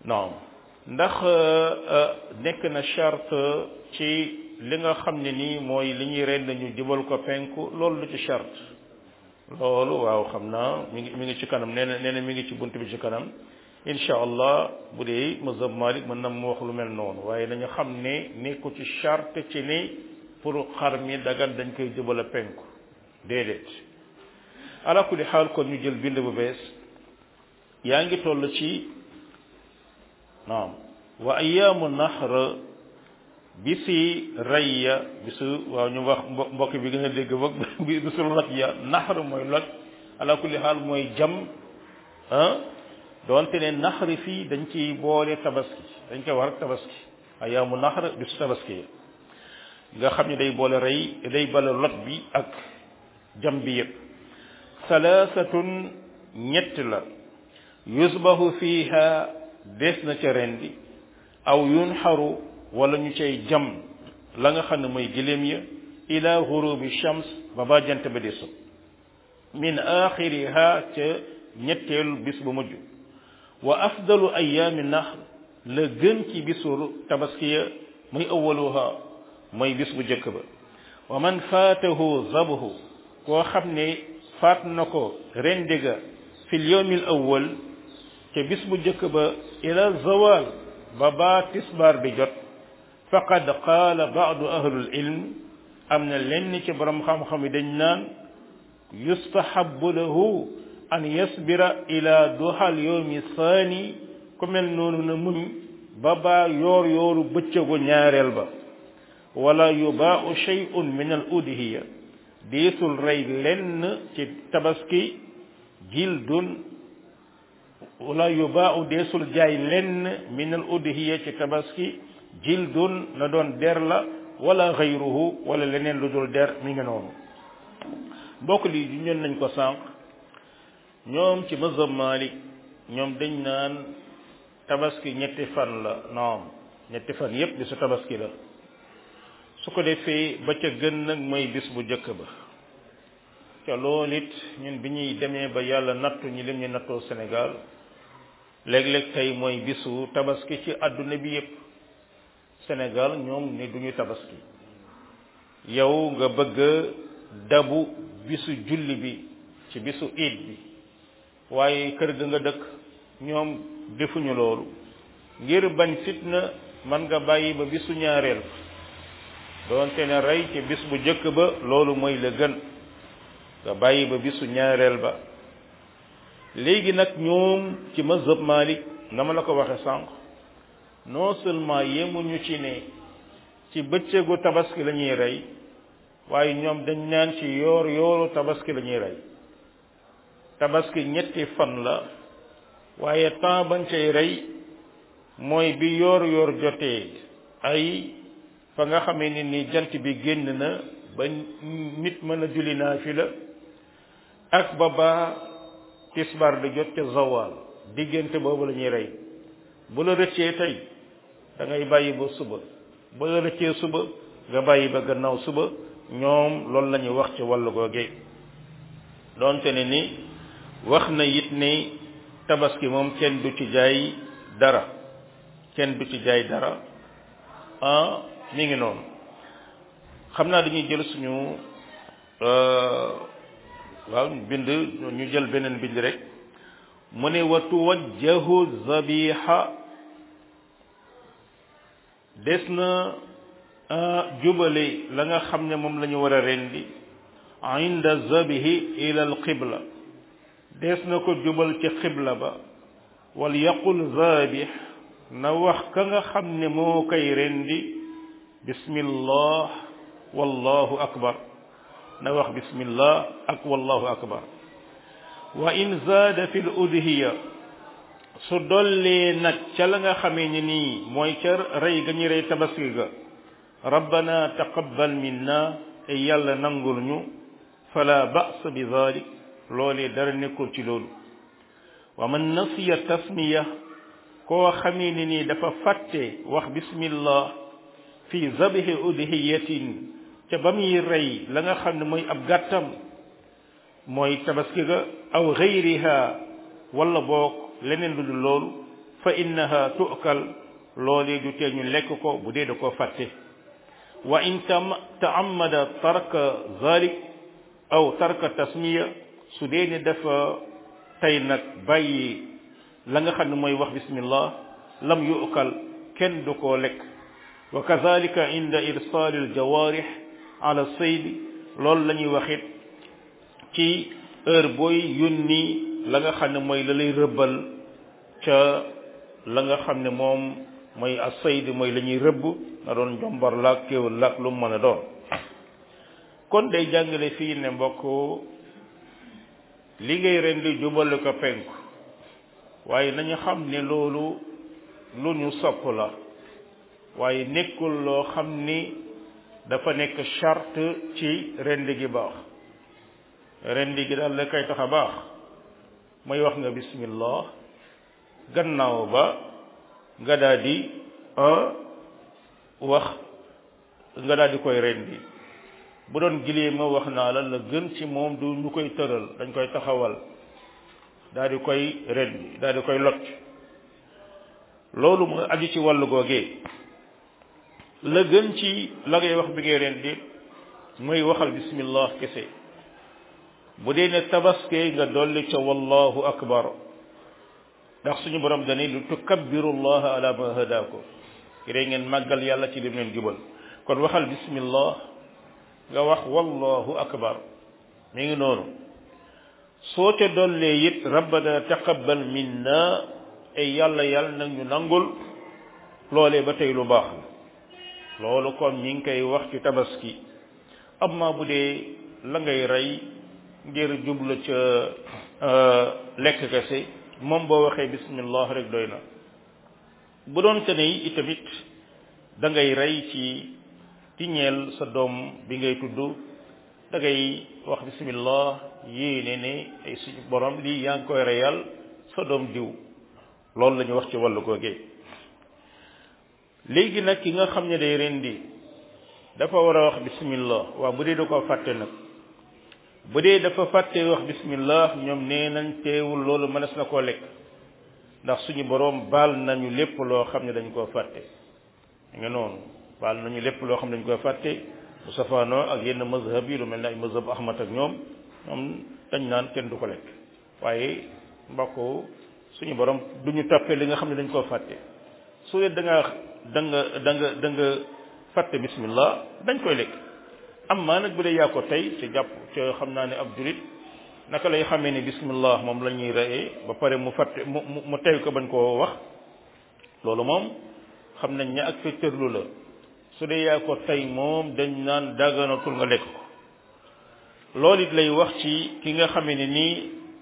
non ndax nekk na charte ci li nga xam ne nii mooy li ñuy rend ñu jubal ko penku loolu lu ci charte loolu waaw xam naa mi ngi mi ngi ci kanam nee na nee na mi ngi ci bunt bi ci kanam incha allah bu dee mazhab malik mën na mu wax lu mel noonu waaye nañu xam ne nekku ci charte ci ni pour xar mi dagan dañ koy jubal a penku déedéet ala kulli xaal kon ñu jël bind bu bees yaa ngi toll ci naam wa ayaamu nahr bisi rayya bisu waaw ñu wax mbokk bi gën a dégg boog bi bisu loj ya nahr mooy loj ala kulli xaal mooy jam ah doonte ne nahr fii dañ ciy boole tabaski dañ koy war ak tabaski ayaamu nahr bisu tabaski ya nga xam ne day boole rey day boole loj bi ak jam bi yëpp salaasatun ñett la yusbahu fiha des na ca rendi aw yunxaru wala ñu cay jam la nga xam ne mooy giléem ya ila gurubi shams ba ba jant ba di so min axiriha ca ñetteelu bis bu mujj wa afdalu ayaami nahr la gën ci bisu tabaskiya muy awaluha mooy bis bu jëkk ba wa man faatahu zabhu koo xam ne faat na ko rendiga fil yawmil awwal ca bis bu jëkk ba ila zawal ba baa tisbaar di jot faqad qaala baadu ahlul ilm am na lenn ci borom xam-xam yi dañ naan yustahabu lahu an yasbira ila duhal yawmi saani ku mel noonu na muñ ba baa yoor yooru bëccëgu ñaareel ba wala yubaau shay'un min al udhiya deesul rey lenn ci tabaski jildun wala yubaau deesul jaay lenn min al udhiya ci tabaski jildun na doon der la wala xayruhu wala leneen lu dul der mi ngi noonu mbokk lii ju ñoon nañ ko sànq ñoom ci mazhab Malik ñoom dañ naan tabaski ñetti fan la naam ñetti fan yépp bisu tabaski la su ko defee ba ca gën nag mooy bis bu jëkk ba ca loolu it ñun bi ñuy demee ba yàlla nattu ñi lim ñu nattoo Sénégal léeg-léeg tey mooy bisu tabaski ci àdduna bi yépp Sénégal ñoom ne duñu tabaski yow nga bëgg dabu bisu julli bi ci bisu iid bi waaye kër ga nga dëkk ñoom defuñu loolu ngir bañ fitna man nga bàyyi ba bisu ñaareel doonte ne rey ci bis bu jëkk ba loolu mooy la gën nga bàyyi ba bisu ñaareel ba léegi nag ñoom ci mazhab Malik na ma la ko waxe sànq non seulement yemuñu ci ne ci bëccëgu tabaski la ñuy rey waaye ñoom dañ naan ci yoor yooru tabaski la ñuy rey tabaski ñetti fan la waaye temps bañ cay rey mooy bi yoor yoor jotee ay fa nga xamee ni ni jant bi génn na ba nit mën a julli naafila ak ba ba tisbar di jot ca zawal diggante boobu la ñuy rey bu la rëccee tey da ngay bàyyi ba suba bu la rëccee suba nga bàyyi ba gannaaw suba ñoom loolu la ñuy wax ci wàllu googe doonte ne ni wax na it ni tabaski moom kenn du ci jaay dara kenn du ci jaay dara ah mi ngi noonu xam naa dañuy jël suñu waaw bind ñu jël beneen bind rek mu ne wa tuwajjahu zabiha des na jubale la nga xam ne moom la ñu war a rendi inda zabihi ila al qibla des na ko jubal ci qibla ba wal yaqul zabih na wax ka nga xam ne moo koy rendi bismillah wallahu akbar na wax bismillah ak wallahu akbar wa in zaada fi l udhiya su dollee nag ca la nga xamee ni nii mooy ca rey ga ñu rey tabaski ga rabbana taqabbal minna e yàlla nangul ñu fala ba'sa bi dhalik loolee dara nekkul ci loolu wa man nasiya tasmiya koo xamee ni nii dafa fàtte wax bismillah fi zabhi udhiyatin ca ba muy rey la nga xam ne mooy ab gàttam mooy tabaski ga aw gayriha wala boog leneen lu dul loolu fa innaha tu'kal loolee du tee ñu lekk ko bu dee da koo fàtte wa in tam ta'ammada tarka zalik aw tarka tasmiya su dee ne dafa tey nag bàyyi la nga xam ne mooy wax bismillah lam yu'kal kenn du koo lekk wa kazalika inda irsal al jawarih ala sayd loolu la ñuy waxit ci heure booy yónni la nga xam ne mooy la lay rëbbal ca la nga xam ne moom mooy as-sayd mooy la ñuy rëbb na doon jombar laak kéwal laak lu mu mën a doon kon day jàngale fii ne mbokk li ngay rendi jubale ko penku waaye nañu xam ne loolu lu ñu sopp la waaye nekkul loo xam ni dafa nekk charte ci rendi gi baax rendi gi daal la koy tax a baax mooy wax nga bismillah gannaaw ba nga daal di wax nga daal di koy rendi bu doon gilee ma wax naa la la gën ci moom du ñu koy tëral dañ koy taxawal daal di koy rendi daal di koy lot loolu mooy aju ci wàllu googee la gën ci la ngay wax bi ngay rendi mooy waxal bismillah kese bu dee ne tabaske nga dolli ca wallahu akbar ndax suñu borom dani lu tukabbiru llaha ala ma hadaako ki day ngeen màggal yàlla ci lim leen jubal kon waxal bismillah nga wax wallahu akbar mi ngi noonu soo ca dollee it rabbana taqabbal minna ay yàlla yàlla nag ñu nangul loolee ba tey lu baax la loolu kon ñi ngi koy wax ci tabaski amma bu dee la ngay rey ngir jublu ca lekk kese moom boo waxee bismillah rek doy na bu doon te ne itamit da ngay rey ci ci ñeel sa doom bi ngay tudd da ngay wax bismillah yéene ne ay suñu borom lii yaa ngi koy reyal sa doom diw loolu la ñu wax ci wàllu googee léegi nag ki nga xam ne day rendi dafa war a wax bismillah waaw bu dee da koo fàtte nag bu dee dafa fàtte wax bismillah ñoom nee nañ teewul loolu mënees na koo lekk ndax suñu boroom baal nañu lépp loo xam ne dañ koo fàtte nga noonu baal nañu lépp loo xam ne dañ koo fàtte bu safaanoo ak yenn mazhab yi lu mel ne ay mazhab ahmad ak ñoom ñoom dañ naan kenn du ko lekk waaye mbokk suñu borom du ñu toppee li nga xam ne dañ koo fàtte su dee da nga da nga da nga da nga fàtte bismillah dañ koy lekk amma nag bu dee yaa ko tey te jàpp te xam naa ne ab julit naka lay xamee ne bismillah moom la ñuy reyee ba pare mu fàtte mu mu tey ko bañ koo wax loolu moom xam nañ ne ak fetterlu la su dee yaa ko tey moom dañ naan dagganatul nga lekk ko loolu it lay wax ci ki nga xamee ne nii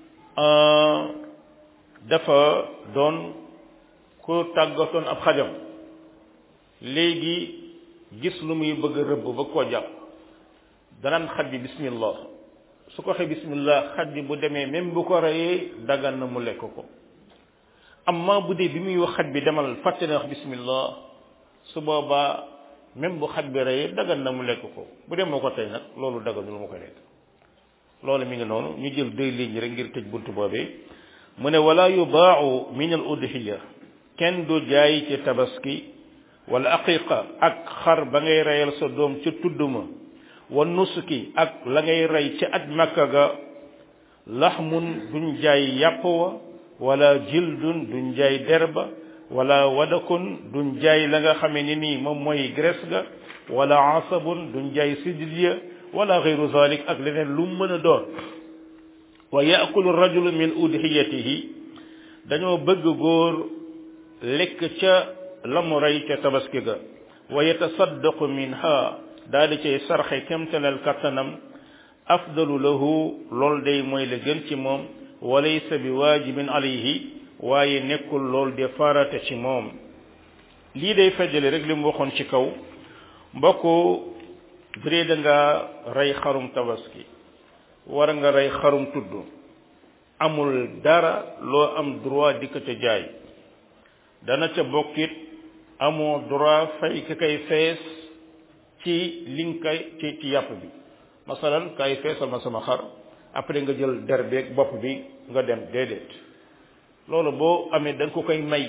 dafa doon ku tàggatoon ab xajam léegi gis lu muy bëgg a rëbb ba koo jàpp danaan xaj bi bismillah su ko waxee bismillah xaj bi bu demee même bu ko reyee dagan na mu lekk ko amma bu dee bi muy wax xaj bi demal fàtte na wax bismillah su boobaa même bu xaj bi reyee dagan na mu lekk ko bu dem moo ko tey nag loolu daganul mu ko lekk loolu mi ngi noonu ñu jël deux lignes rek ngir tëj buntu boobee mu ne wala yubaau min al udhiya kenn du jaay ci tabaski wala aqiqa ak xar ba ngay reyal sa doom ca tudduma wa nusuki ak la ngay rey ca aj makka ga laxmun duñ jaay yàpp wa wala jildun duñ jaay derba wala wadakun duñ jaay la nga xamee ni nii moom mooy graisse ga wala asabun duñ jaay siddiya wala xeyru zalik ak leneen lu mën a doon wa yaakulu rajulu min udhiyatihi dañoo bëgg góor lekk ca la mu rey ca tabaski ga wa yatasaddaqu minha daal di cay sarxe kemtalal kattanam afdalu lahu lool day mooy la gën ci moom walaysa bi waajibin alayhi waaye nekkul lool de farata ci moom lii day feddale rek li mu waxoon ci kaw mbokk bu dee da nga rey xarum tabaski war nga rey xarum tudd amul dara loo am droit di ko ca jaay dana ca bokkit amoo droit fay ki kay fees ci li nga koy ci ci yàpp bi masalan kay feesal ma sama xar après nga jël der beeg bopp bi nga dem déedéet loolu boo amee da nga ko koy may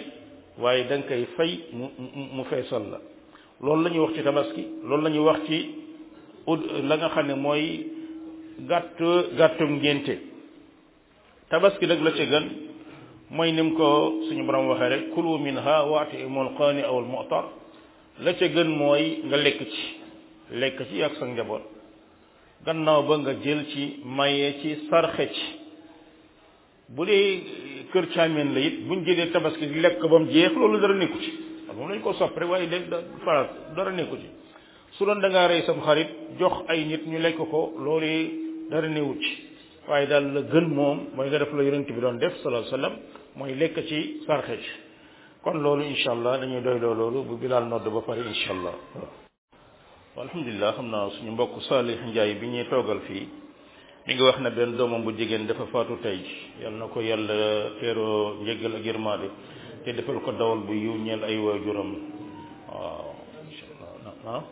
waaye da nga koy fay mu mu mu feesal la loolu la ñuy wax ci tabaski loolu la ñuy wax ci ud la nga xam ne mooy gàtt gàttum ngénte tabaski nag la ca gën mooy nim ko suñu borom waxee rek kulu minha waati imul qaani aw al mu'tar la ca gën mooy nga lekk ci lekk ci ak sa njaboot gannaaw ba nga jël ci maye ci sarxe ci bu dee kër caamin la it buñ jëlee tabaski lekk ba mu jeex loolu dara nekku ci moom lañ ko sopp rek waaye léegi da faral dara nekku ci su doon da ngaa rey sam xarit jox ay nit ñu lekk ko loolu dara newut ci waaye daal la gën moom mooy nga def la yonent bi doon def sallallahu alayhi wasallam mooy lekk ci sarxe ci kon loolu incha allah dañuy doy loo loolu bu bilaal nodd ba pare incha allah waaw alhamdulilah xam naa suñu mbokk Salih Ndiaye bi ñuy toogal fii mi ngi wax na benn doomam bu jigéen dafa faatu tey yal na ko yàlla teeroo njëggal ak yërmaade te defal ko dawal bu yiw ñeel ay waajuram waaw incha allah ah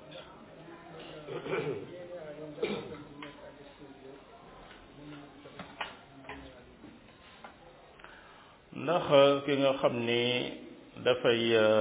ndax ki nga xam ni dafay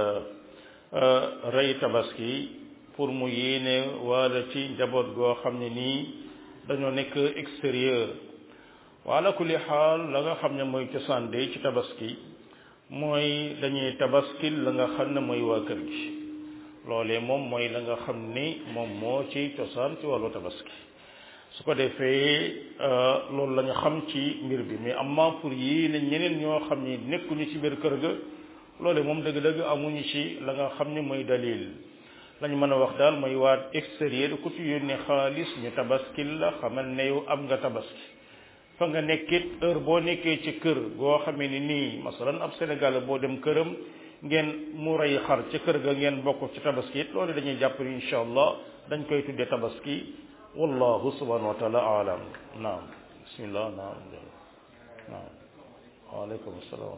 rey tabaski pour mu yéene wala ci njaboot goo xam ne nii dañoo nekk extérieur wala kulli xaal la nga xam ne mooy cosaan de ci tabaski mooy dañuy tabaskil la nga xam ne mooy waa kër gi loolee moom mooy la nga xam ni moom moo ci cosaan ci wàllu tabaski su ko defee loolu la ñu xam ci mbir bi mais amma pour yéene ñeneen ñoo xam ni nekkuñu ci biir kër ga loole moom dëgg-dëgg amuñu ci la nga xam ne mooy dalil lañu mën a wax daal mooy waa extérieur ku ci yónnee xaalis ñu tabaskil la xamal ne yow am nga tabaski fa nga nekkit heure boo nekkee ci kër goo xamee ni nii masalan ab Sénégal boo dem këram ngeen mu rey xar ci kër ga ngeen bokk ci tabaski it loolu dañuy jàpp ni incha allah dañ koy tuddee tabaski wallahu subhanahu wa taala alam naam bismillah naam naam waaleykum salaam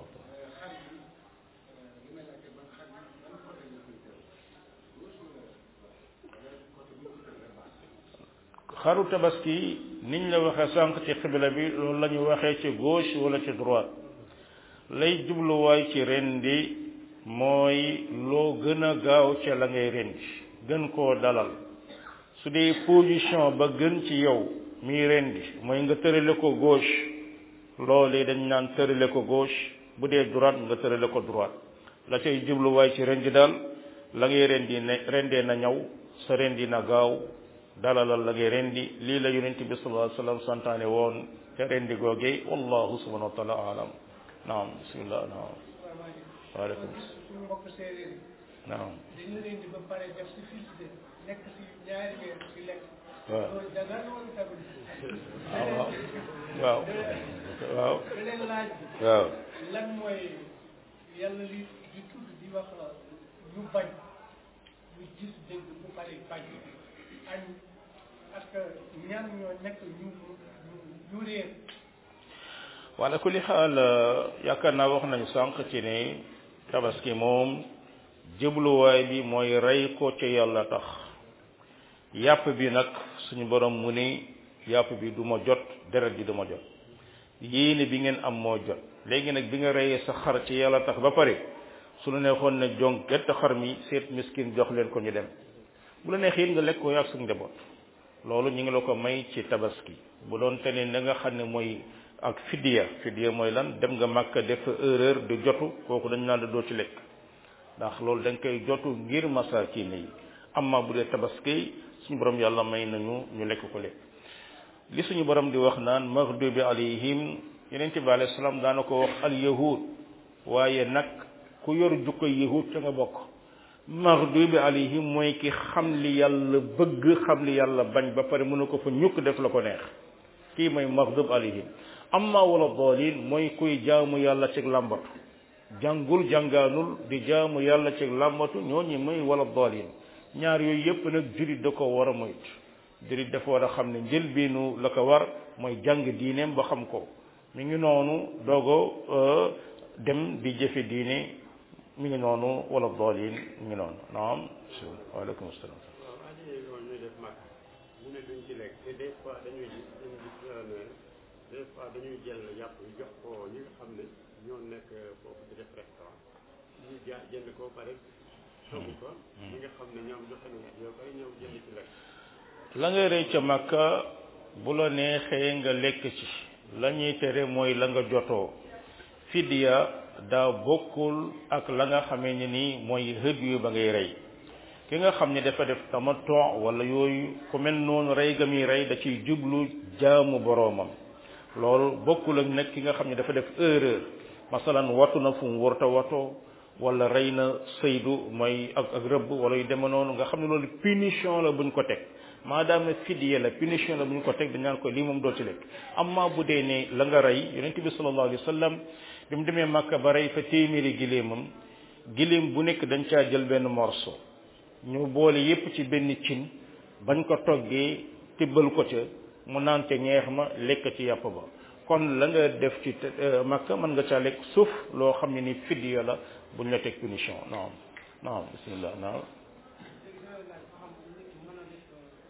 xaru tabaski niñ la waxee sànq ci xibla bi loolu la ñu waxee ci gauche wala ci droite lay jubluwaay ci rendi mooy loo gën a gaaw ca la ngay rendi gën koo dalal su dee position ba gën ci yow miy rendi mooy nga tërale ko gauche loolu dañ naan tërale ko gauche bu dee droite nga tërale ko droite la cay jubluwaay ci rendi daal la ngay rendi ne rendee na ñaw sa rendi na gaaw dalalal la ngay rendi lii la yonent bi sallallahu alayhi wasallam santaane woon te rendi googee wallahu subhanahu wa taala alam naam bismillah naam waaleykum suñu mbokk séeréer yi naam dañu leen di ba pare def si fils de nekk si ñaari weer di lekk waaw loolu dagan wala dagan waaw waaw waaw beneen laaj bi waaw lan mooy yàlla li di tudd di wax ñu bañ ñu gis dégg bu pare bañ añ ak ñan ñoo nekk ñu ñu ñu réer wala kulli xaal yaakaar naa wax nañu sànq ci ne tabaski moom jubluwaay bi mooy rey ko ci yàlla tax yàpp bi nag suñu borom mu ni yàpp bi du ma jot deret bi du ma jot yéene bi ngeen am moo jot léegi nag bi nga reyee sa xar ci yàlla tax ba pare su la neexoon ne jong gett xar mi seet miskin jox leen ko ñu dem bu la neexee nga lekk ko yàgg sa njaboot loolu ñu ngi la ko may ci tabaski bu doon te ne da nga xam ne mooy ak fidiya fidiya mooy lan dem nga màkk def erreur de jotu kooku dañ naan la doo ci lekk ndax loolu da nga koy jotu ngir masaakin yi amma bu dee tabaski suñu borom yàlla may nañu ñu lekk ko lekk li suñu borom di wax naan maghdubi alayhim yenente bi alayhi salaam daana ko wax al yahud waaye nag ku yor jukko yahud ca nga bokk maghdubi alayhim mooy ki xam li yàlla bëgg xam li yàlla bañ ba pare mënu ko fa ñukk def la ko neex kii mooy maghdub alayhim amma wala dalin mooy kuy jaamu yàlla ci làmbatu jàngul jàngaanul di jaamu yàlla ci làmbatu ñooñu mooy wala dalin ñaar yooyu yépp nag jurit da ko war a moytu jurit dafa war a xam ne njëlbeenu la ko war mooy jàng diineem ba xam ko mi ngi noonu doogo dem di jëfe diine mi ngi noonu wala dalin mi ngi noonu naam waaleykum salaam waaw waa ji loolu ñuy def mag mu ne duñ ci lekk te des fois dañuy gis dañuy gis ne des fois dañuy jël yàpp yi jox ko ñi nga xam ne ñoo nekk foofu di def restaurant ñu ja jënd ko pare togg ko ñi nga xam ne ñoom joxe nañ yow koy ñëw jënd ci lekk la nga rëy ca makka bu la neexee nga lekk ci la ñuy tere mooy la nga jotoo fidiya daa bokkul ak la nga xamee ne nii mooy hëd yu ba ngay rey ki nga xam ne dafa def tamattu wala yooyu ku mel noonu rey ga muy rey da ciy jublu jaamu boroomam loolu bokkul ak nag ki nga xam ne dafa def erreur masalan watu na fu mu warta watoo wala rey na saydu mooy ak ak rëbb wala yu deme noonu nga xam ne loolu punition la buñ ko teg maadaama fidiya la punition la buñ ko teg dañ naan ko lii moom doo ci lekk amma bu dee ne la nga rey yonent bi sallallahu alayhi wa sallam bi mu demee Makka ba rey fa téeméeri giléemam giléem bu nekk dañ caa jël benn morceau ñu boole yépp ci benn cin bañ ko toggee tibbal ko ca mu naan ca ñeex ma lekk ci yàpp ba kon la nga def ci Makka mën nga caa lekk suuf loo xam ne ni fidiya la buñ la teg punition naam naam bismillah naam léegi dina laaj ba xam nit ki mën a def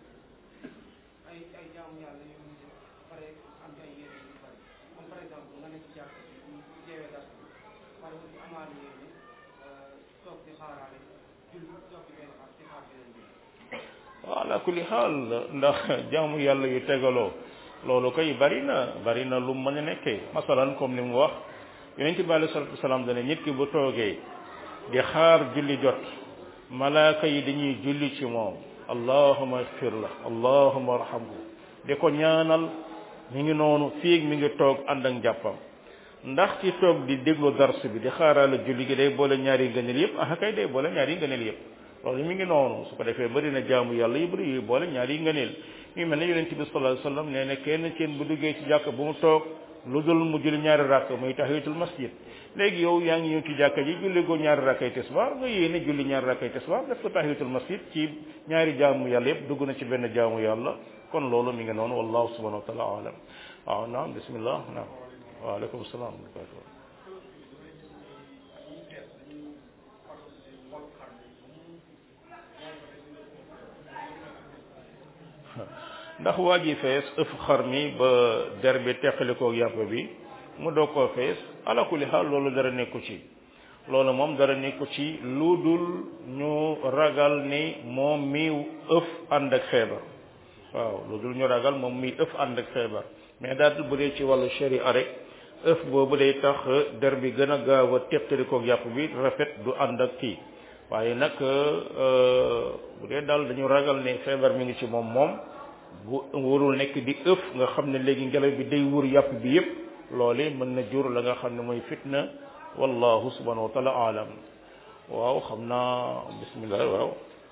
ay ay jaamu yàlla yu muy def pare am ay yére yu bari comme par exemple nga nekk ci jàkk ñu jeewee dara pare aussi amaale yére toog di xaaraale julli toog di benn xaar di xaar beneen bi waaw ala kulli xaal ndax jaamu yàlla yu tegaloo loolu koy bari na bari na lu mën a nekkee masalan comme ni mu wax yonent bi alei salatu wasalaam dane nit ki bu toogee di xaar julli jot malaaka yi dañuy julli ci moom allahuma agfir la allahuma arhamhu di ko ñaanal mi ngi noonu fiig mi ngi toog ànd ak njàppam ndax ci toog di déglu dars bi di xaaraale julli gi day boole ñaari ngëneel yëpp ah kay day boole ñaari ngëneel yëpp loolu mi ngi noonu su ko defee bëri na jaamu yàlla yu bëri yu boole ñaari ngëneel ñu mel ne yonent bi sallallahu alayhi wasallam nee na kenn kenn bu duggee ci jàkk bu mu toog lu dul mu julli ñaari rakk muy tahiyatul masjid léegi yow yaa ngi ñëw ci jàkka ji julli goo ñaari rakkay tisbaar nga yéene julli ñaari rakkay tisbaar def ko tahiyatul masjid ci ñaari jaamu yàlla yëpp dugg na ci benn jaamu yàlla kon loolu mi ngi noonu wallahu subhanahu wa taala alam waaw naam bismillah naam waaleykum salaam wa rahmatullah ndax waa ji fees ëf xar mi ba der bi teqalikoo yàpp bi mu doog koo fees ala kulli xaal loolu dara nekku ci loolu moom dara nekku ci lu dul ñu ragal ni moom mi ëf ànd ak feebar waaw lu dul ñu ragal moom mi ëf ànd ak feebar mais daal bu dee ci wàllu sharia rek ëf boobu day tax der bi gën a gaaw a teqalikoo yàpp bi rafet du ànd ak kii waaye nag bu dee daal dañu ragal ne feebar mi ngi ci moom moom bu warul nekk di ëf nga xam ne léegi ngelaw bi day wër yàpp bi yépp loole mën na jur la nga xam ne mooy fitna wallahu subhanahu wa taala alam waaw xam naa bismillah waaw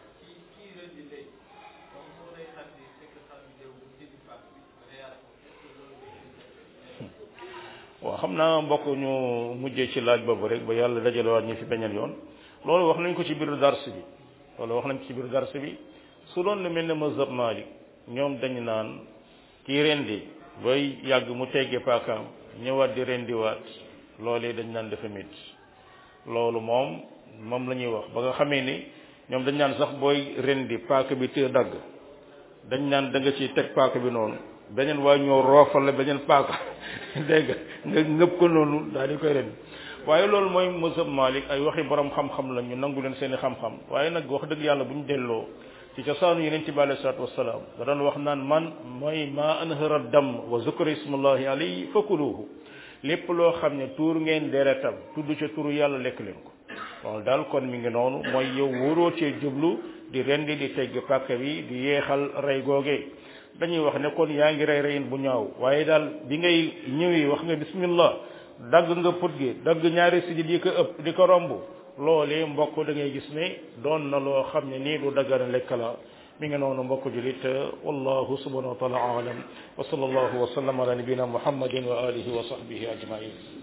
waaw xam naa mbokk ñu mujjee ci laaj boobu rek ba yàlla dajalewaat ñu fi beneen yoon loolu wax nañ ko ci biir dars bi loolu wax nañ ko ci biir dars bi su doon lu mel ne mazhab Malik ñoom dañu naan kii rendi bay yàgg mu teggee paakaam ñëwaat di rendiwaat loolee dañ naan dafa métti loolu moom moom la ñuy wax ba nga xamee ni ñoom dañ naan sax booy rendi paaka bi te dagg dañ naan da nga ciy teg paaka bi noonu beneen waa ñoo roofal la beneen paaka dégg nga nga ngëb ko noonu daal di koy rendi waaye loolu mooy mazhab Malik ay waxi borom xam-xam la ñu nangu leen seeni xam-xam waaye nag wax dëgg yàlla bu ñu delloo ci cosaanu yeneen ci bi alei salatu wasalaam da doon wax naan man mooy ma anhara dam wa zukra ismullahi alayhi fakuluhu lépp loo xam ne tuur ngeen deretam tudd ca turu yàlla lekk leen ko loolu daal kon mi ngi noonu mooy yow wóoroo cee jublu di rendi di tegg pàkk bi di yeexal rey googee dañuy wax ne kon yaa ngi rey reyin bu ñaaw waaye daal bi ngay ñëwee wax nga bismillah dagg nga put gi dagg ñaari sijid yi ko ëpp di ko romb loolee mbokk da ngay gis ne doon na loo xam ne nii du daggana lekk la mi ngi noonu mbokk julit wallahu subhanahu wa taala alam wa sallallahu wa sallam ala nabina muhammadin wa alihi wa sahbihi ajmain